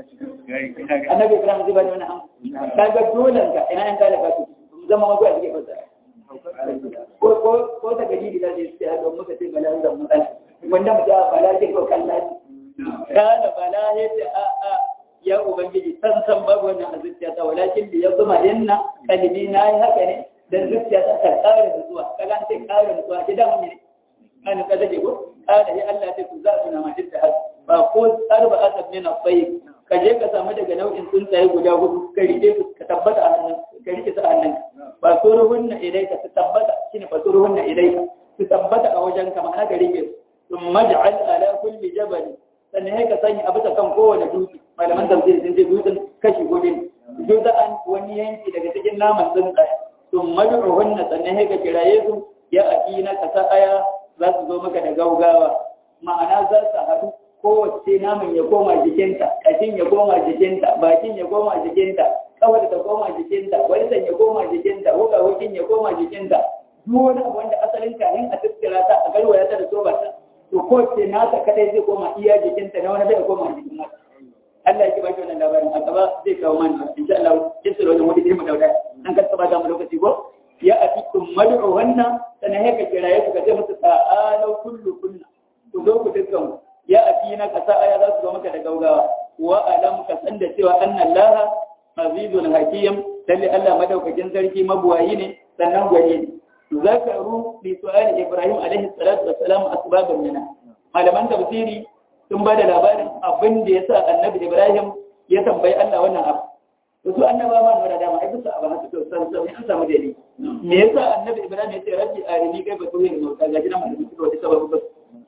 annabi Ibrahim zai bani wani amma kaga dole ka ina yan kala ka su zama mago a cikin fasa ko ko ko ta gari da zai ce haka muka ce bala da matsala wanda mu ja bala ce ko kalla kala bala yace a a ya ubangiji san san babu wannan a zuciyata walakin da ya zuma inna kalbi na yi haka ne dan zuciyata ta ƙara da zuwa kaga an ce ƙara da zuwa ki da mun ne an ka dace ko ƙara ya Allah ta ku za su na mace ta haka ba ko arba asab min at-tayyib ka je ka samu daga nau'in tsuntsaye guda hudu ka rike su ka tabbata a hannun ka rike su a hannun ba suruhunna ilaika su tabbata shine ba suruhunna ilaika su tabbata a wajen ka ma'ana ka rike su thumma ja'al ala kulli jabal sannan sai ka sanya a bisa kan kowane dutse malaman tafsir sun ce dutsen kashi gobe juza'an wani yanki daga cikin naman tsuntsaye sun mad'uhunna sannan sai ka kiraye su ya akina ka sa aya za su zo maka da gaugawa ma'ana za su haɗu kowace naman ya koma jikinta kashin ya koma jikinta bakin ya koma jikinta kawar ta koma jikinta waisan ya koma jikinta wukawakin ya koma jikinta duk wani abu wanda asalin kanin a tattara ta a garwaya ta da soba ta to kowace nasa kadai zai koma iya jikinta na wani zai koma jikin wata Allah ya ki baki wannan labarin a gaba zai kawo mana insha Allah kin tsoro da wani ilmi dauda an ka saba da mu lokaci ko ya atikum mad'u wannan sanan haka kiraye su ka ce musu ta'alu kullu kunna ku zo ku dukkan ya atina ka sa aya za su zo maka da gaugawa wa alam ka san da cewa anna Allah azizun hakim lalle Allah madaukakin sarki mabuwayi ne sannan gwani ne zakaru li su'ali Ibrahim alaihi salatu wassalam asbaban mina malaman tafsiri sun ba da labarin abin da yasa annabi Ibrahim ya tambayi Allah wannan abu to su annaba ma da dama ai bisa abin haka to san san an samu dalili me yasa annabi Ibrahim ya ce rabbi arini kai ba tuhi mu ka gaji na malamin su wata sababu ba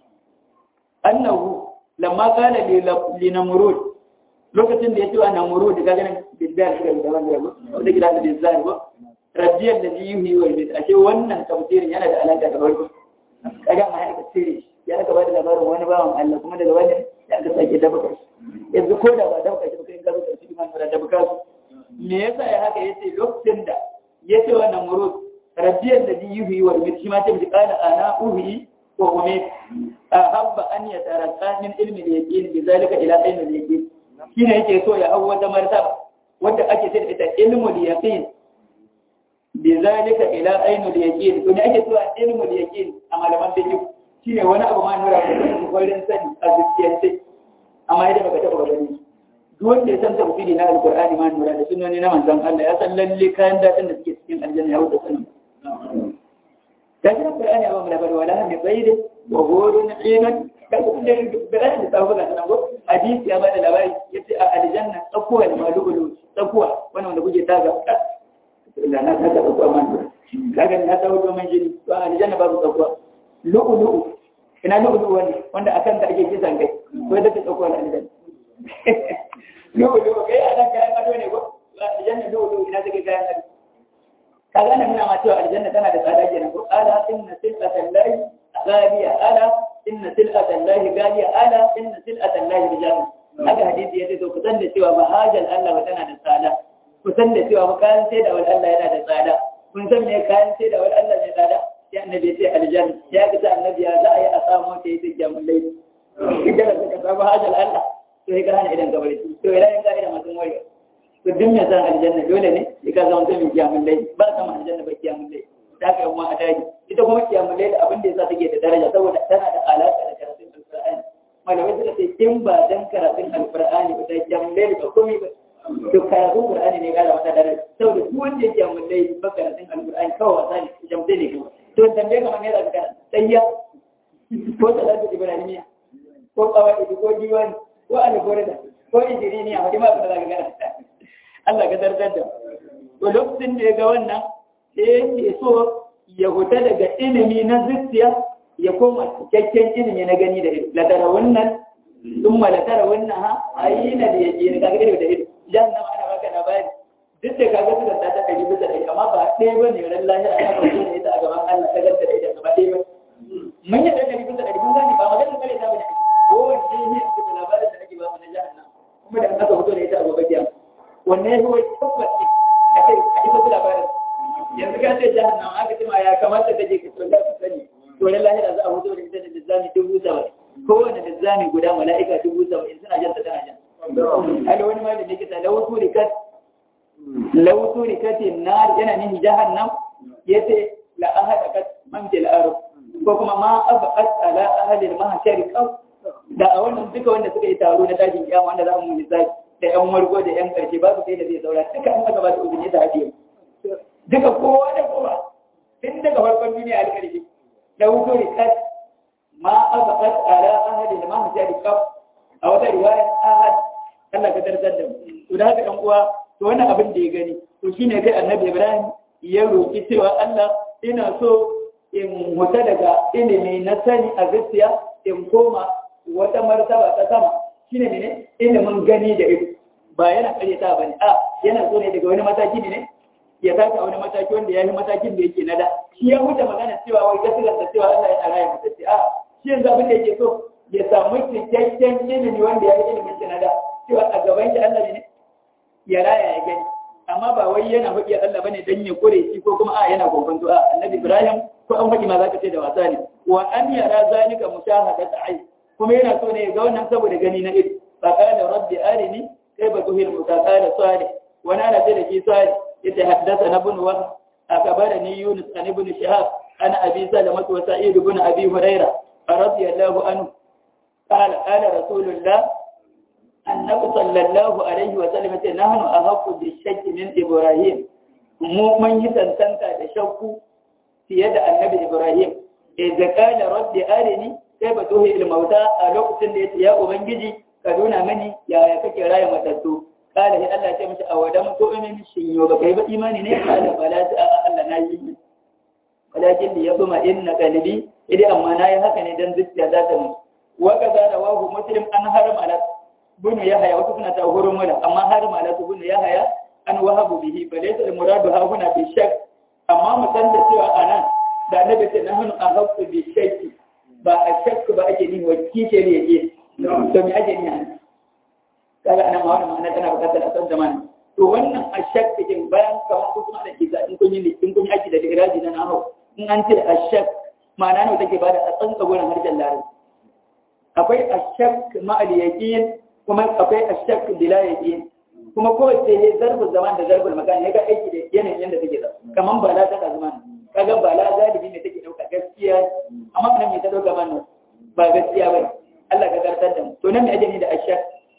annahu lamma qala li namrud lokacin da ya ce wa namrud ga ganin bidda da da wanda wanda gida da bizar ba rajiyar da ji yi wa bid ashe wannan tafsirin yana da alaka da farko kaga ma ya tafsiri ya aka bada labarin wani bawan Allah kuma daga wani ya aka sake dabaka yanzu ko da ba dabaka shi ba kai ka zo ka ci man da dabaka su me yasa ya haka yace lokacin da yace wa namrud rajiyar da ji yi wa bid shi ma ta bi kana ana uhi wa umit ahabba an yataraka min ilmi al-yaqin bi zalika ila ilmi al-yaqin shine yake so ya hawo wata martaba wanda ake ce da ita ilmu al-yaqin bi zalika ila ilmi al-yaqin to ne ake so ilmu al-yaqin a malaman fiqh shine wani abu ma nura da kwarin sani a zuciyarsa amma idan baka taba gani duk wanda ya san tafsiri na alqur'ani ma nura da sunnoni na manzon Allah ya san lalle kayan dadin da suke cikin aljanna ya wuce sanin لكن القرآن يوم لبر ولا هم بيد وغور عين كل البلاد تقول لك نقول حديث يا بعد لبر يتي الجنة تقوى المالول تقوى وانا وانا بوجي تاغا لا لا هذا تقوى من لكن هذا هو من جن الجنة باب تقوى لؤلؤ ina lu'ulu wani wanda akan da ake kisan kai ko da ta tsoko na aljanna lu'ulu kai anan kayan ado ne ko aljanna lu'ulu ina take kayan ado kaga nan muna ma cewa aljanna tana da tsada kenan ko ala inna silatan lahi ghaliya ala inna silatan lahi ghaliya ala inna silatan lahi bijam haka hadisi yace to kusan da cewa mahajal Allah tana da tsada kusan da cewa ba kayan sai da wal Allah yana da tsada kun san me kayan sai da wal Allah mai tsada ya annabi ya ce aljanna ya ga annabi ya za a yi a samu ta yi tijja mun laifi idan ka ka samu hajal Allah to ya gane idan ka bari to idan ka idan mutum wari to duk mai san aljanna dole ne ya ka zama mutum mai kiyamun laifi ba sama aljanna ba kiyamun laifi da aka yi a daji ita kuma kiyamul layl abin da yasa take da daraja saboda tana da alaka da karatun alqur'ani malamai suka ce in ba dan karatun alqur'ani ba da kiyamul layl ba komai ba to karatun qur'ani ne ga wata daraja saboda duk wanda yake kiyamul layl ba karatun alqur'ani kawai wasa ne jamde ne kawai to tambaye kamar ne da ka tsayya ko salatu ibrahimiya ko kawai ko diwani ko alburda ko injiniya wani ma ba za ka gana Allah ka zartar da to lokacin da ya ga wannan sai yake so ya huta daga ilimi na zuciya ya koma cikakken ilimi na gani da ido ladara wannan sun malatara wannan ha a yi na da yake na kaga ido da ido jan nan ana baka labari duk da kaga suka ta ɗari bisa ɗari amma ba ɗaya ba ne ran lahira ana ba da ita a gaban Allah ta ganta da ita ba ɗaya ba mun yi ɗari bisa ɗari mun gani ba magana kare ta bane ko wanne ne da labarin da ake ba mu na jahannam kuma da aka fito da ita a gobe kiyama wanne ya wai tabbaci a kai a ji wasu labarin yanzu ka ce jahannam aka ce ma ya kamata ta je ka tsalla su sani to na lahira za a fito da ita da lizzami dubu saba'in kowane lizzami guda mala'ika dubu saba'in suna jan ta tana jan hada wani malami ne kita lawutu rikat lawutu rikatin nar yana nihi jahannam yace la ahada kat man fil ardh ko kuma ma abqat ala ahli al-mahshar qaf da a wannan duka wanda suka yi taro na tashin kiyama wanda za mu misali da yan wargo da yan karshe babu sai da zai saura duka an aka ba su uzuri da hadiyo duka kowa da kowa tun daga farkon duniya a karshe da wuto rikat ma abqat ala ahli al-mahshar qaf a wata riwayar ahad Allah ka tarzar da mu to da haka ɗan uwa to wannan abin da ya gani to shine kai annabi Ibrahim ya roki cewa Allah ina so in huta daga ilimi na sani a gaskiya in koma wata martaba ta sama shine ne ilimin gani da ido ba yana karyata ba ne a yana so ne daga wani mataki ne ya taka wani mataki wanda ya yi matakin da yake na da shi ya huta magana cewa wai gaskiyar da cewa Allah ya raya mutacce a shi yanzu abin da yake so ya samu cikakken ilimi wanda ya yi ilimin shi na da cewa a gaban shi Allah ne ya raya ya gani amma ba wai yana faɗi Allah bane dan ya kore shi ko kuma a yana kokonto a annabi Ibrahim ko an faɗi ma zaka ce da wasa ne wa an yara zalika mushahadat ayn kuma yana so ne ya ga wannan saboda gani na ido fa qala rabbi arini kayfa tuhil mutaqala salih wa nana ce da ki salih yace haddathana ibn wa akabarani yunus an ibn shihab ana abi salama wa sa'id ibn abi hurairah radiyallahu anhu qala qala rasulullah annabi sallallahu alaihi wa sallam ce nahnu ahqqu bi shakki min ibrahim mu mun yi tantanta da shakku fiye da annabi ibrahim idza qala rabbi arini kayfa tuhi al mauta a lokacin da yace ya ubangiji ka nuna mani yaya kake raya matattu qala hi Allah ya mishi awadam to in shin yo ba kai ba imani ne qala bala ta Allah na yi walakin li yabma inna qalbi idan amma na yi haka ne dan zuciya za ta mutu wa kaza rawahu muslim an haram ala bunu ya haya wasu suna ta horon mana amma har ma la su bunu ya haya an wahabu bihi fa laysa al muradu ha huna bi shak amma mu san da cewa anan da annabi ce nahnu ahqqu bi shakki ba a shakku ba ake nihi wa kike ne yake to me ake nihi anan kaga anan ma wannan ma'ana tana bukatar a san zamani to wannan a shakku din bayan kamar ku kuma da ke ga in kun yi in kun yi aiki da iraji na nahu in an ce a shak ma'ana ne take bada a tsantsa gurin harshen larabci akwai a shak ma'al yaqin kuma akwai ashak bila yaqin kuma kowace ne zarfin zaman da zarfin makan ya ga aiki da yanayin yadda take da kaman bala ta zaman kaga bala galibi ne take dauka gaskiya amma nan me ta dauka man ba gaskiya bane Allah ka gartar da mu to nan me ake ni da ashak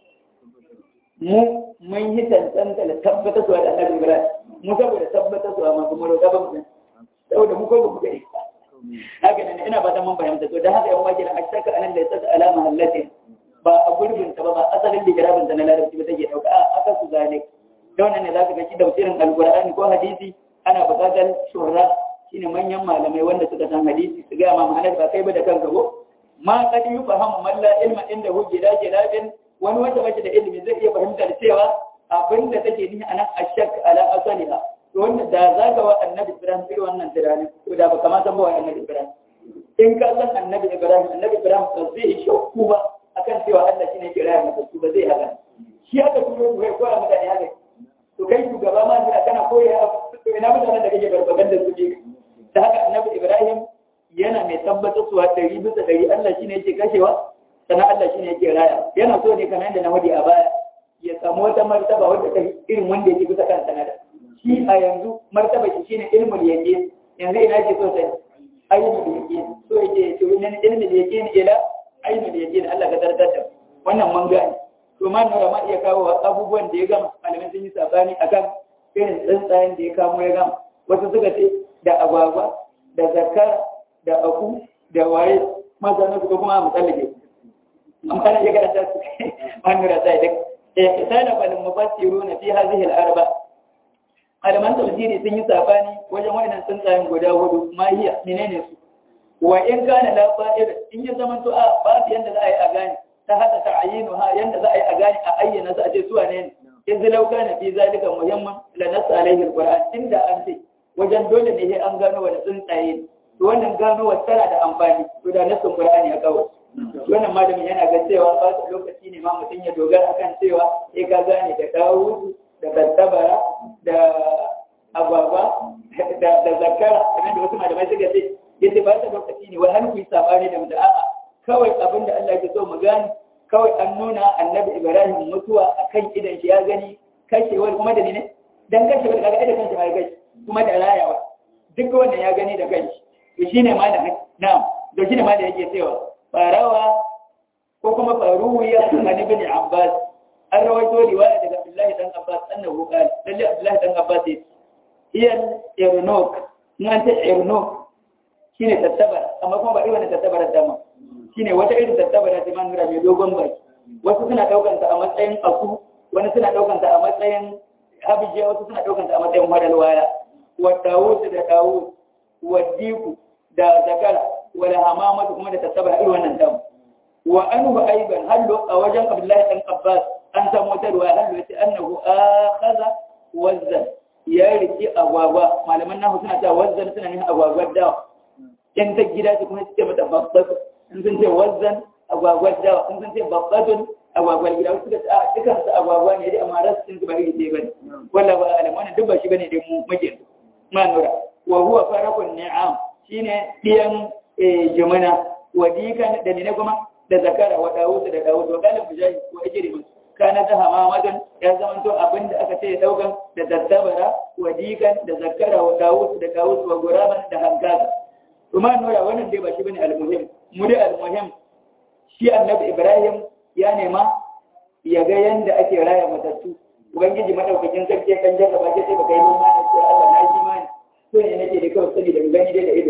mu mun yi tantanta da tabbata su da Annabi Ibrahim mu saboda tabbata su amma kuma roƙa ba mu saboda mu ko ba mu ga haka ne ina fatan mun fahimta to da haka yan wajin ashaka anan da ya saka alama hallatin ba a gurbin ta ba ba asalin ligirabin ta na larabci ba take dauka a aka su zane da wannan ne zaka ga shi tafsirin alqur'ani ko hadisi ana buƙatar shura shine manyan malamai wanda suka san hadisi su ga ma ma'anar ba kai ba da kanka ko ma qad yufahamu man la ilma inda hu gida gidabin wani wanda bashi da ilimi zai iya fahimtar cewa abinda take nihi anan ashak ala asaliha to wannan da zaka wa annabi Ibrahim irin wannan tunanin to da ba kamata ba wa annabi Ibrahim in ka san annabi Ibrahim annabi Ibrahim ba zai shakku ba akan cewa Allah shine ke raya masa su ba zai haka shi haka turo su kai koya mutane haka to kai shugaba ma ne kana koya to ina mutanen da kake barbagan da su ne da haka annabi Ibrahim yana mai tabbatar suwa ɗari bisa ɗari Allah shine yake kashewa sannan Allah shine yake raya yana so ne kamar yadda na wadi a baya ya samu wata martaba wadda ta irin wanda yake bisa kan sanada shi a yanzu martaba shi shine ilmul yaqin yanzu ina ke so sai ainihin yaqin so yake to min ilmi yaqin ila ainihin yaqin Allah ka tartar da wannan mun gane to ma nura ma iya kawo abubuwan da ya gama malamin sun yi sabani akan irin tsuntsayen da ya kamo ya gama wasu suka ce da agwagwa da zakar da aku da waye masana suka kuma musallake amma ya karanta su an nura sai da eh kana bal mufassiruna fi hadhihi al-arba malaman tafsiri sun yi sabani wajen wayannan tsuntsayen guda hudu ma hiya menene su wa in kana la fa'ir in ya zama to a ba yanda za a yi a gane ta hada ta'ayinuha yanda za a yi a gane a ayyana su a ce su wane ne in zilau kana fi zalika muhimman la nas alaihi alquran inda an ce wajen dole ne sai an gano wani tsuntsaye to wannan gano wa tana da amfani to da nasin qur'ani ya kawo wannan malamin yana ga cewa ba su lokaci ne ma mutum ya dogara akan cewa sai ka gane da dawo da tattabara da agwagwa da zakara kamar da wasu malamai suka ce yace ba ta lokaci ne wai har ku yi sabani da mutum a'a kawai abin da Allah ke so mu gani kawai an nuna annabi Ibrahim mutuwa akan idan shi ya gani kashewar kuma da ne dan kashewar kaga idan kanshi ma ya gashi kuma da rayawa duk wannan ya gani da kanshi to shine ma da na'am da shine ma da yake cewa farawa ko kuma faruwiya an ibn Abbas an rawaito riwaya daga Abdullahi dan Abbas annahu qala lalle Abdullahi dan Abbas yace iyan irnok nan ta irnok shine tattabara amma kuma ba irin wannan tattabarar dama shine wata irin tattabara ta man nura mai dogon baki wasu suna daukan ta a matsayin aku wani suna daukan ta a matsayin habijiya wasu suna daukan ta a matsayin madalwaya wa dawud da dawud wa diku da zakara wa hamamatu kuma da tattabara irin wannan dama wa anhu aiban hallu a wajen abdullahi dan abbas an samu wata ruwa hallu yace annahu akhadha wazzan ya riki agwagwa malaman nahu suna ta wazzan suna nuna agwagwar dawa in ta gida su kuma suke mata babbat in sun ce wazzan agwagwar dawa in sun ce babbatun agwagwar gida wasu da ta dukan su agwagwa ne dai amma rasu sun su ba iri ɗaya bane walla ba alam wannan duk ba shi bane dai mu muke ma nura wa huwa farakun ni'am shine diyan jumana wa dikan da ne kuma da zakara wa dawud da dawud wa galib mujahid wa ijrim kana ta hamamadan ya zama to abinda aka ce daukan da tattabara wa dikan da zakara wa dawud da dawud wa guraban da hankaza kuma nura wannan dai ba shi bane almuhim mu dai almuhim shi annabi ibrahim ya nema ya ga yanda ake raya matattu ubangiji madaukakin sarki kan jarra ba sai baka yi noma ne sai Allah na yi imani to ne nake da kawai sani da gani dai da ido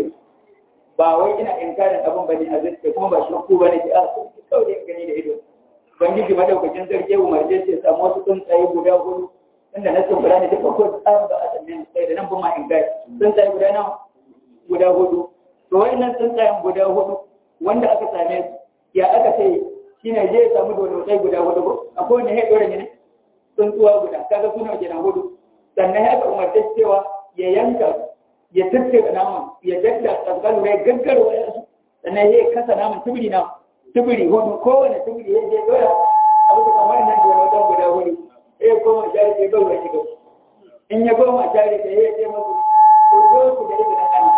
ba wai ina inkarin abin bane a zuciya kuma ba shakku bane ki a kawai dai gani da ido ubangiji madaukakin sarki ya umarce sai samu wasu tsuntsaye guda hudu inda na sun bura ne duka ko tsarin ba a sannan sai da nan ba ma inkari tsuntsaye guda nawa guda hudu to wayannan tsuntsayen guda hudu wanda aka same su ya aka ce shine je ya samu dole guda hudu ko akwai wanda ya dore ne tsuntsuwa guda kaga suna kenan hudu sannan ya aka umarce cewa ya yanka ya tattara naman ya dadda tsakalu ya gaggarwa ya su sannan ya kasa naman tubiri na tubiri hudu kowane tubiri ya je dora abu da kamar nan dole guda hudu ya koma shari ya bai wani gaba in ya koma shari ya je masu ko zo ku da izinin Allah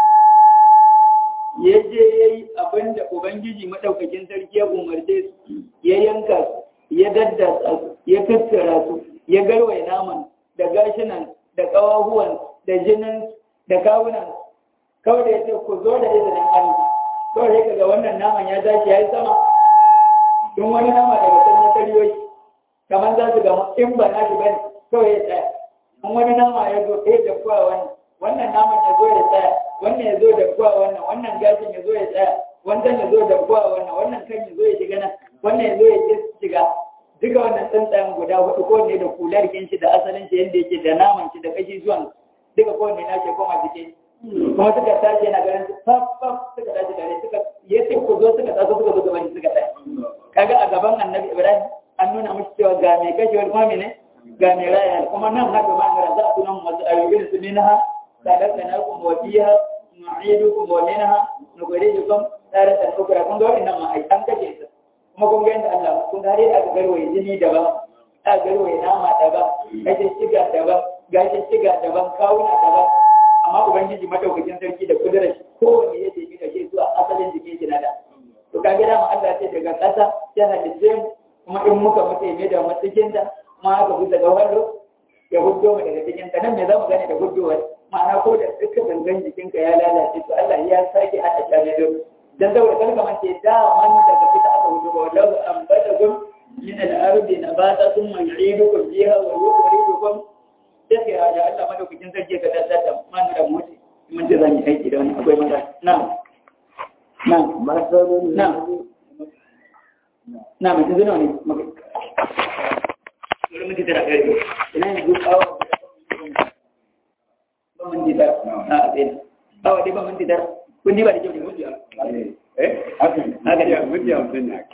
ya je ya yi abin da Ubangiji maɗaukakin sarki ya umarce su, ya yanka su, ya daddasa su, ya tattara su, ya garwai naman da gashinan da ƙawahuwan da jinin da kawunan kawai da ya ce ku zo da izinin Allah. Kawai ya ga wannan naman ya tashi ya yi sama, in wani nama daga can ya karyo shi, kamar za su gama in ba na shi bane kawai ya tsaya. In wani nama ya zo ɗaya da kuwa wannan, wannan naman ya zo ya tsaya, wannan ya zo da kuwa wannan wannan gashin ya zo ya tsaya wannan ya zo da kuwa wannan wannan kan ya zo ya shiga nan wannan ya zo ya shiga duka wannan tsuntsayen guda hudu ko ne da kular shi da asalin shi yadda yake da naman shi da kashi zuwan duka ko ne na ke koma jike kuma suka tashi yana ganin fafaf suka tashi gare suka ya ce ku zo suka taso suka zo gaban suka tsaya kaga a gaban annabi ibrahim an nuna mushi cewa ga mai kashe wani kuma ne ga mai raya kuma nan haka ma ga za a tunan masu ayyukan su ne na ha خلقناكم وفيها نعيدكم ومنها نخرجكم تارة أخرى kun ga wannan ma ai an kace su kuma kun ga yanda Allah kun ga dai aka garwaye jini daban aka garwaye nama daban gashi shiga daban gashi shiga daban kawuna daban amma ubangiji madaukakin sarki da kudurar shi kowanne ya tafi da shi zuwa asalin jikin shi na da to ka gida ma Allah ce daga ƙasa ya halice mu kuma in muka mutu ne da matsayin da kuma aka bi daga wallo ya huddo mu daga cikin ta nan me za mu gane da huddowar ma'ana ko da duka gangan jikinka ya lalace to Allah ya sake hada jami'in dan saboda kalma mace da man daga fita aka wuce ba wallahu ambatakum min al-ardi nabata thumma yu'idukum fiha wa yukhrijukum sai ya ya Allah madaukakin sarki ka daddada man da mutu mun ji zan yi aiki da wani akwai mata na'am na'am مثل na'am na'am yanzu nawa ne maka Bari muke tara kai ina yanzu awa ba mun ji tara a sai awa dai ba mun ji tara kun ji ba da kyau ne mun ji Eh, haka ne. Haka ne. Mutum ya mutum ne.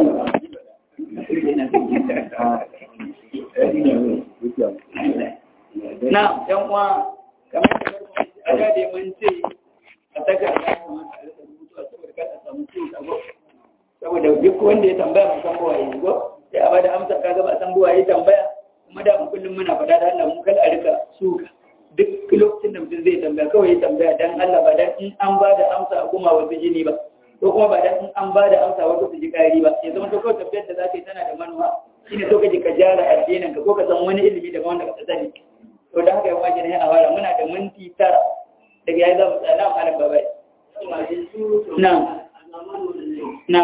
na yan uwa kamar da aga da mun ce a saka da kamata a rika rubutu a saboda kada samu ciwo sabo saboda duk wanda ya tambaya mun san buwaye go sai a bada amsa kaga ba san buwaye tambaya kuma da mun kullum muna faɗa da Allah mun kal a rika suka duk lokacin da mutum zai tambaya kawai ya tambaya dan Allah ba dan in an bada amsa a kuma wasu jini ba ko kuma ba dan in an bada amsa wasu su ji kari ba ya zama to kawai tafiyar da zaka yi tana da manuwa shine so kaje ka jara addinin ka ko ka san wani ilimi daga wanda ka sani to da haka ya kwaje ne a fara muna da minti tara daga yayi zamu tsaya na malam babai na na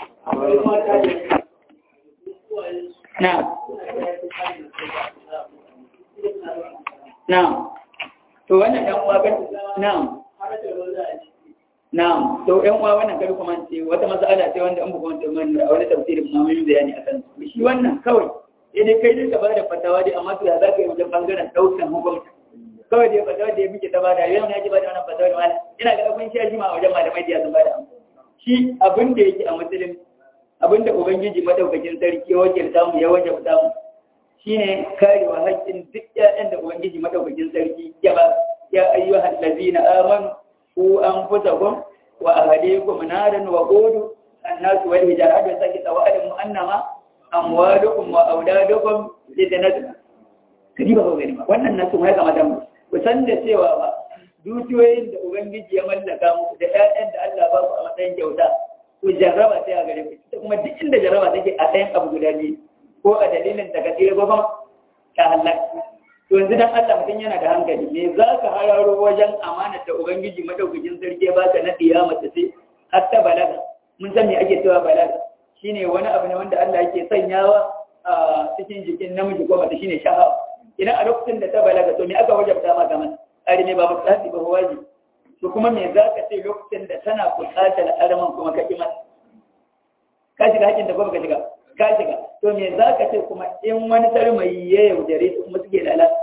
na na to wannan dan uwa kan na Na'am, to ƴan uwa wannan kari kuma ce wata mas'ala ce wanda an buga wanda man a wani tafsirin ma mun yi bayani akan shi wannan kawai sai dai kai ka bada fatawa dai amma to ya zaka yi wajen bangaren daukan hukunci kawai dai fatawa da ya muke ta bada yau ne ya ji bada wannan fatawa da malam ina ga kun shi ma a wajen malamai da ya sun bada shi abin da yake a musulun abin da ubangiji madaukakin sarki ya wakilta mu ya wajabta mu shine karewa haƙƙin duk ƴaƴan da ubangiji madaukakin sarki ya ba ya ayyuhal ladina amanu ku anfusakum wa ahlikum naran wa qudu الناس والهجارة وسكت وأعلموا أنما أموالكم وأولادكم فتنة kadiba ba gani ba wannan nasu mai kama da mu ku san da cewa ba dukiyoyin da ubangiji ya mallaka muku da ƴaƴan da Allah ba ku a matsayin kyauta ku jarraba sai a gare ku ita kuma duk inda jarraba take a ɗayan abu guda biyu ko a dalilin da ka tsira ko kuma ta halaka to yanzu dan Allah mutum yana da hankali me za ka hararo wajen amanar da ubangiji madaukakin sarki ya baka na kiyama ta sai har ta balaga mun san me ake cewa balaga shine wani abu ne wanda Allah yake sanyawa a cikin jikin namiji ko mace shine sha'awa idan a lokacin da ta balaga to me aka wajabta maka man ari ne ba mutasi ba waji to kuma me za ka ce lokacin da tana buƙatar araman kuma ka ki mata ka shiga hakin da kuma ka shiga ka shiga to me za ka ce kuma in wani tarmayi ya yaudare su kuma suke lalata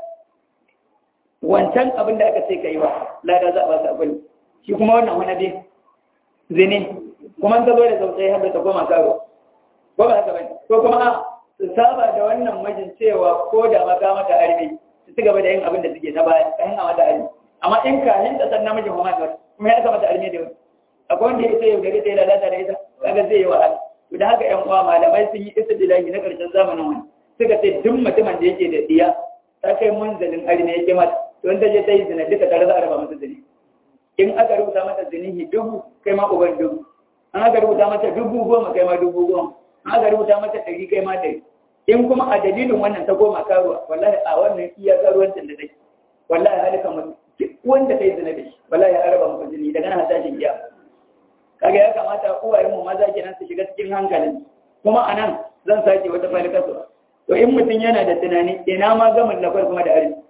wancan abin da aka ce ka yi wa lada za a ba su abin shi kuma wannan wani dai zini kuma ta zo da sautsai har da ta koma karo ko ba haka bane ko kuma a su saba da wannan majin cewa ko da maka mata arme su ci gaba da yin abin da suke na baya ka hinna mata arme amma in ka hin da san namijin kuma da kuma ya mata arme da wani akwai wanda ya ce yau gari sai lalata da ita kaga zai yi wahala to da haka yan uwa malamai sun yi istidlahi na karshen zamanin wani suka ce duk mutumin da yake da diya ta kai munzalin arme yake mata to in ta je ta yi zina duka tare za a raba masa zini in aka rubuta mata zinihi dubu kai ma uban dubu an aka rubuta mata dubu goma kai ma dubu goma an aka rubuta mata ɗari kai ma ɗari in kuma a dalilin wannan ta goma karuwa wallahi a wannan iya karuwancin da take wallahi halika mutum duk wanda kai zina da shi wallahi ya araba maka zini daga nan tashin iya kaga ya kamata uwayen mu maza kenan su shiga cikin hankalin kuma anan zan sake wata falika su to in mutum yana da tunani ina ma gamin lafar kuma da arziki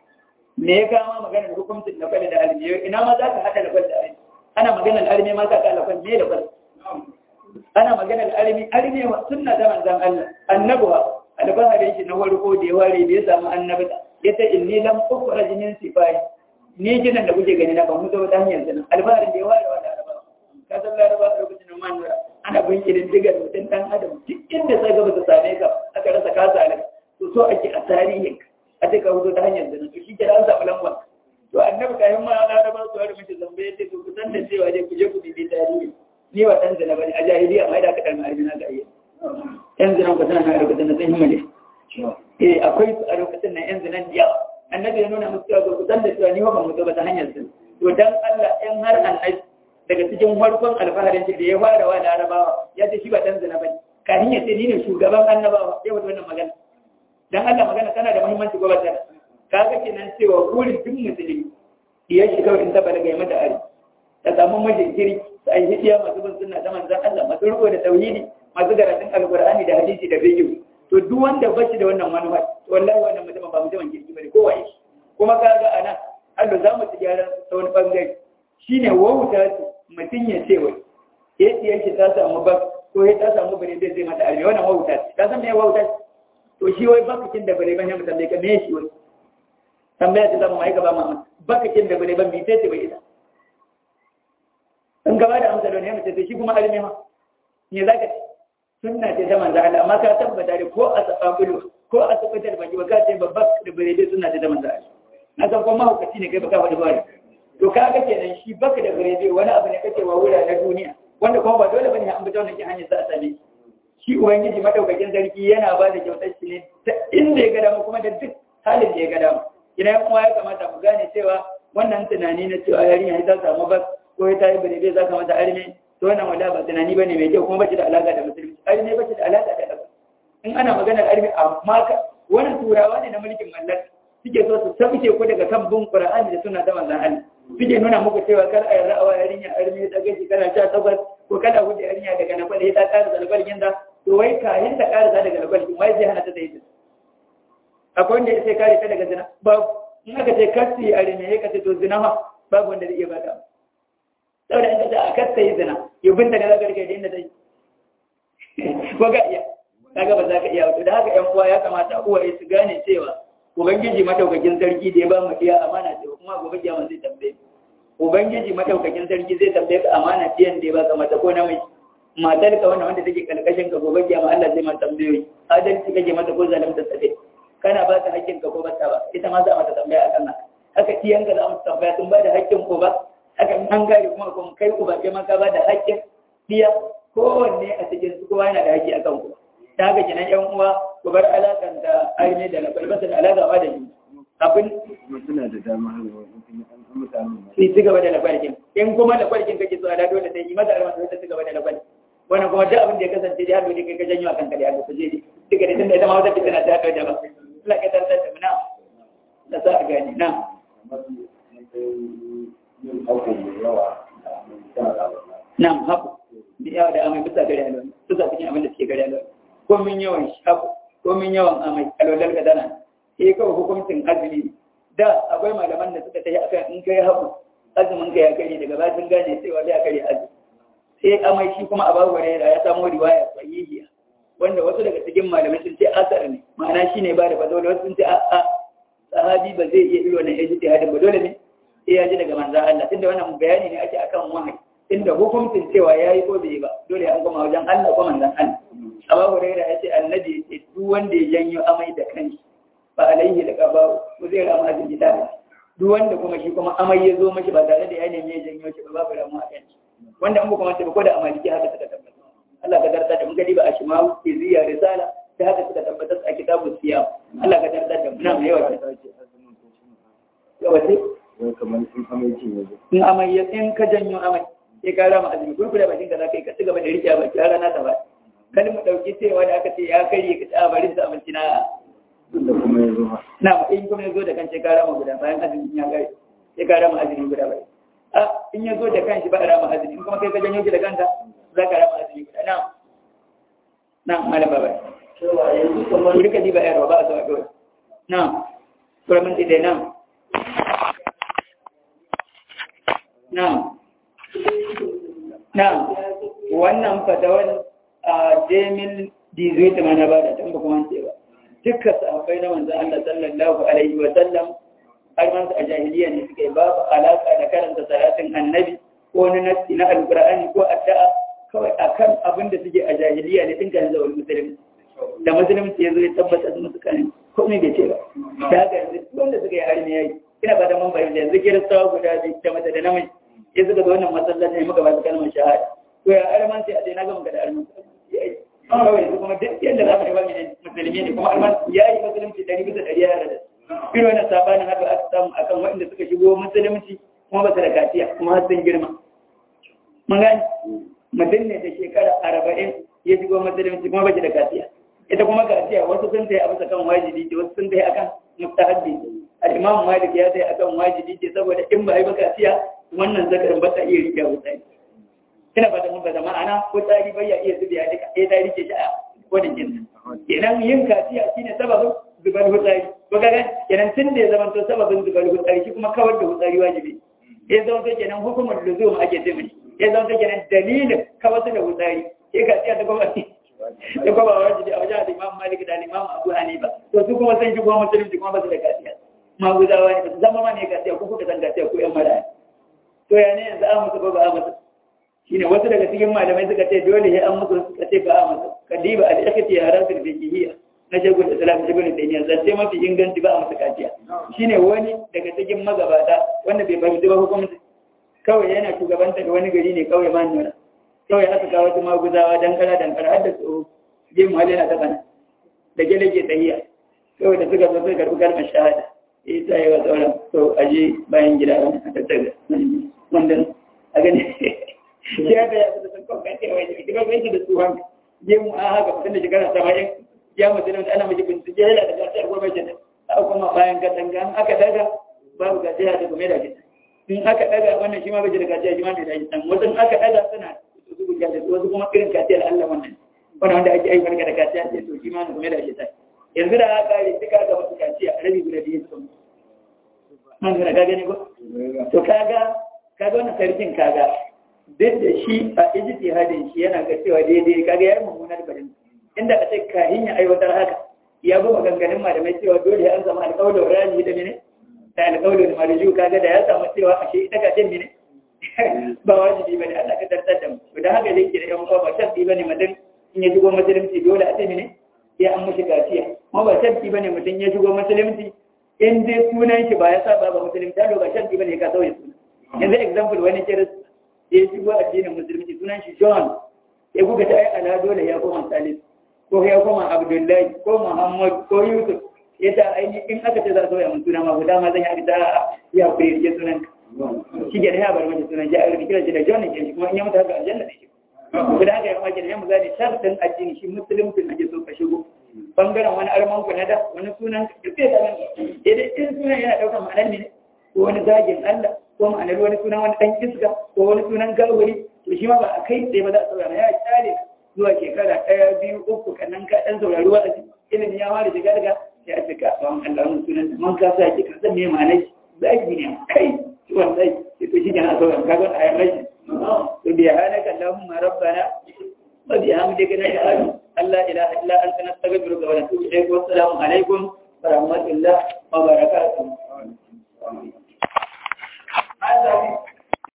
me ya kama maganar hukuncin na kwale da almi ina ma za ka haɗa da kwale da almi ana maganar almi ma ka kala kwale me da kwale ana maganar almi almi wa sunna ta manzan Allah annabuwa albahari shi na farko da ya ware da ya samu annabta ya ce inni lam ukhraj min sifai ni jinan da kuke gani na ban mutu ta hanyar zina albaharin da ya ware wa laraba ka san laraba a lokacin da manura ana bin irin digar mutum dan adam duk inda sai gaba su same ka aka rasa kasa ne to so ake a tarihin a duka hudu ta hanyar zina to shi ke an samu lamba to annabi kayan ma na da ba su wani mace zambe ya ce to ku san da cewa dai ku je ku bibi tarihi ni wa dan zina bane a jahiliya mai da aka kalma aljina ga iya yan zina ku tana na lokacin da sun himma ne eh akwai su a lokacin nan yan zinan da yawa annabi ya nuna musu cewa ku san da cewa ni wa ban mutu ba ta hanyar zina to dan Allah in har annabi daga cikin farkon alfaharin da ya fara wa larabawa ya ce shi ba dan zina bane kafin ya ce ni ne shugaban annabawa ya wata wannan magana dan Allah magana tana da muhimmanci gobe ta kaga kenan cewa burin duk musulmi diyar shi kawai in ta balaga ya mata ari ta samu mijin kirki ta yi hidiya masu bin sunna ta manzan Allah masu riko da tauhidi masu karatun alqur'ani da hadisi da fiqh to duk wanda ba shi da wannan manufa to wallahi wannan mutum ba mutumin kirki bane ko waye shi kuma kaga ana Allah za mu ci gyaran ta wani bangare shine wauta mutum ya ce wai ya diyar shi ta samu ba ko ya ta samu bare zai zai mata arme wannan wauta ta san me wauta to shi wai bakakin da bare ban ya mutum ka me shi wai tambaya ta zama mai gaba mama bakakin da bare ban bi sai ce bai ita in gaba da amsa don ya mace shi kuma alimi ma me za ka ce sunna ce ta manzo Allah amma ka tabbata da ko a sababulu ko a sabatar baki ba ka ce babba da bare dai sunna ce ta manzo Allah na san kuma hukaci ne kai baka faɗi ba to ka ga kenan shi baka da bare dai wani abu ne kake wa wura na duniya wanda kuma ba dole bane an bi ta wannan hanyar za a same shi ubangiji madaukakin sarki yana ba da kyautar shi ne ta inda ya ga dama kuma da duk halin da ya ga dama idan kuma ya kamata mu gane cewa wannan tunani na cewa yarinya ta samu bas ko ta yi bane za ka mata arme to wannan wala ba tunani bane mai kyau kuma ba shi da alaka da musulunci arme ba shi da alaka da ƙasa in ana maganar arme amma ka wannan turawa ne na mulkin mallaka suke so su tafice ku daga kan bin qur'ani da suna ta manzon Allah suke nuna muku cewa kar a yarda awa yarinya arme ta gaji kana sha takwas ko kada hudu yarinya daga na kwale ta ƙara zalbalgin da to wai kayan ta ƙara daga zalbalgin wai zai hana ta da ita akwai wanda ya sai kare ta daga zina babu in aka ce kasi a rene ya kace to zina ma babu wanda zai iya bada saboda in kace a kasta yi zina ya binta da zagar kai da inda zai ko ga iya kaga ba za ka iya wato da haka yan uwa ya kamata uwaye su gane cewa ubangiji madaukakin sarki da ya ba mu iya amana ce kuma gobe kiyama zai tambaye ubangiji madaukakin sarki zai tambaye ka amana ce da ya ba ka mata ko namiji matar ka wannan wanda take kalkashin ka gobe kiyama Allah zai ma tambayoyi adalci kake mata ko zalunta ta dai kana ba ta haƙƙin ka ko ba ta ba ita ma za a mata tambaya akan haka haka iyan ka za mu tambaya sun ba da haƙƙin ko ba haka in an gari kuma kuma kai ku ba kai ma ka ba da haƙƙin iya kowanne a cikin su kowa yana da haƙƙi akan ku ta haka kenan yan uwa ku bar alaƙan da aini da lafal ba da alaƙa ba da ni abin suna da dama an mutane sai ci gaba da lafalkin in kuma lafalkin kake so a da dole sai yi mata almasa sai ta ci gaba da lafalkin wannan kuma duk abin da ya kasance da har dole kai ka janyo akan kare Allah je duka da tunda ita ma wata fitina ta kai da ba Allah ka tartar da muna da sa a gani na Na'am, haku. Da yawa da amai bisa gari alwala. Bisa cikin abin da suke gari alwala. Ko min yawan shi haku, ko min yawan amai alwalar ka dana. Eh kawai hukuncin azumi. Da akwai malaman da suka tafi akan in kai haku, azumin ka ya kare daga baya sun gane cewa da ya kare azumi. Sai amai shi kuma a babu ya samu riwaya sahihiya. Wanda wasu daga cikin malamai sun ce asar ne, ma'ana shi ne ba da fadawar wasu sun ce a'a sahabi ba zai iya ilo na ijtihadin ba dole ne sai ya ji daga manzo Allah tunda wannan bayani ne ake akan wahayi inda hukuncin cewa yayi ko bai ba dole an koma wajen Allah ko manzon Allah Abu Hurairah ya ce annabi ya ce duk wanda ya janyo amai da kanshi ba alaihi da qaba ko zai rama azumi da duk wanda kuma shi kuma amai ya zo mashi ba tare da ya nemi ya janyo shi ba babu ramu a kanshi wanda an kuma ko da amaliki haka suka tabbata Allah ka darta da mun gadi ba a shimawu iziya risala da haka suka tabbatar a kitabu siyam Allah ka darta da muna mai yawa yawa sai kamar sun amince ne in amai ya in ka janyo amai sai ka rama azumi kun kula bakin ka za ka yi ka ci gaba da rike baki har rana ta ba kan mu dauki cewa da aka ce ya karye ka ci a bari da abinci na da kuma ya zo na in kuma ya zo da kan sai ka rama guda bayan azumi ya kare sai ka rama azumi guda bai a in ya zo da kan shi ba a rama azumi in kuma kai ka janyo shi da kanka za ka rama azumi guda na na malam baba cewa yanzu kamar ku rika diba yarwa ba a zuwa dole na kura minti dai na na na wannan fatawar a jemin dizuita mana ba da tamba kuma ce ba dukka sahabbai na manzan Allah sallallahu alaihi wa sallam har man a jahiliya ne suka yi babu alaka da karanta salatin annabi ko na nasi na alqur'ani ko addu'a kawai akan abin da suke a jahiliya ne tun kan zawal musulmi da musulunci ya zo ya tabbata su musu kan komai bai ce ba da haka yanzu wanda suka yi armi yayi ina fata mun bayyana yanzu kiristawa guda biyu da mace da namiji ya suka zo wannan masallaci ne muka ba su kalmar shahada to ya arman sai a ce na ga muka da arman yayi kawai yanzu kuma duk yadda za mu riba mai musulmi ne kuma arman yayi musulunci dari bisa dari ya da irin wannan sabanin haka aka samu akan waɗanda suka shigo musulunci kuma ba su da kaciya kuma har sun girma mun gani mutum ne da shekara arba'in ya shigo musulunci kuma ba shi da kaciya ita kuma kaciya wasu sun ta yi a bisa kan wajibi ce wasu sun ta yi akan mustahabbi al-imam malik ya sai akan wajibi ce saboda in ba ai ba kaciya wannan zakarin ba ta iya rike wutsari ina ba da mun ba da ma'ana ko tsari bai ya iya zubiya duka sai ta rike shi a wani jin kenan yin kaciya shine sababin zubar wutsari ko kaga kenan tun da ya zama to sababin zubar wutsari shi kuma kawar da wutsari wajibi ya zama to kenan hukumar luzum ake ce mai ya zama to kenan dalilin kawar da wutsari sai kaciya ta gwamnati da kuma wajibi a wajen imam malik da imam abu hanifa to su kuma sun shigo musulunci kuma ba su da kaciya maguzawa ne ba su zama ma ne kaciya ko kuka san kaciya ko yan mara to ya ne yanzu an musu ba ba a musu shine wasu daga cikin malamai suka ce dole ya an musu suka ce ba a musu kadiba al-ikhti ya rasul fiqhiyya na shagul islam ibn taymiya zance mafi inganci ba a musu kaciya shine wani daga cikin magabata wanda bai fahimci ba hukunci kawai yana shugabanta da wani gari ne kawai ma nuna kawai aka kawo wasu maguzawa dankara dankara har da tsoro je mu halina ta kana da gele ke tsayiya kawai da suka zo suka karɓi kalmar shahada ya ta yi wa sauran to aje bayan gida wani a tattaga wanda a gani shi ya ga ya da sun kawai kai wai da kuma bai da tsohon je mu a haka mutum da shekara saba'in ya mutu da ana miji bincike yana da gasar goma shi a kuma bayan katanga aka daga babu gajiya da kuma da gida in aka daga wannan shi ma bai da gajiya shi ma bai da gida wasu aka daga suna su guja da wasu kuma irin kaciyar Allah wannan wannan wanda ake aiwar da kaciya ce to shi ma kuma da shi ta yanzu da aka yi duka ga wasu kaciya rabi guda biyu su kuma man gana ka gani ko to kaga kaga wannan sarkin kaga duk da shi a ijtihadin shi yana ga cewa daidai kaga yayin mummunar barin inda a ce kahin ya aiwatar haka ya bi maganganun malamai cewa dole an zama alƙawlin rani da mene da alƙawlin marju kaga da ya samu cewa ashe ita ka ce mene ba wajibi bane Allah ka tartar da mu to da haka dai ke da yan uwa ba sharti bane mutum in ya shigo musulunci dole a ce mene ya an mushi kaciya kuma ba sharti bane mutum ya shigo musulunci in dai sunan shi ba ya saba ba musulunci da ba sharti bane ka sauya suna yanzu example wani kirista ya shigo addinin musulunci sunan shi John ya kuka ta yi ala dole ya koma Salis ko ya koma Abdullahi ko Muhammad ko Yusuf ya ta aini in aka ce za a sauya mun suna ma guda ma zan yi ta ya kuri ke sunan shi ke da ya bar mata sunan shi a kira shi da John ne shi kuma in ya mutu haka aljanna ne shi guda haka ya mace da ya mugane sharɗin addini shi musulunci ake so ka shigo bangaren wani arman ku na da wani sunan ka sai ka nan idan in sunan yana ɗaukar ma'anar ne ko wani zagin Allah ko ma'anar wani sunan wani ɗan iska ko wani sunan gawari to shi ma ba a kai tsaye ba za a saurara ya kyale zuwa shekara ɗaya biyu uku kannan ka ɗan saurari wa ilimin ya ware shiga daga sai a cika tsawon Allah wani sunan da man kasa ki ka san me ma'anar zagi ne kai ciwon zai sai to shi ke na saurara ka ga a yamma shi to bi halaka Allahumma rabbana wa bi hamdika nashhadu an la ilaha illa anta nastaghfiruka wa natubu ilayk wa assalamu alaikum wa rahmatullahi wa barakatuh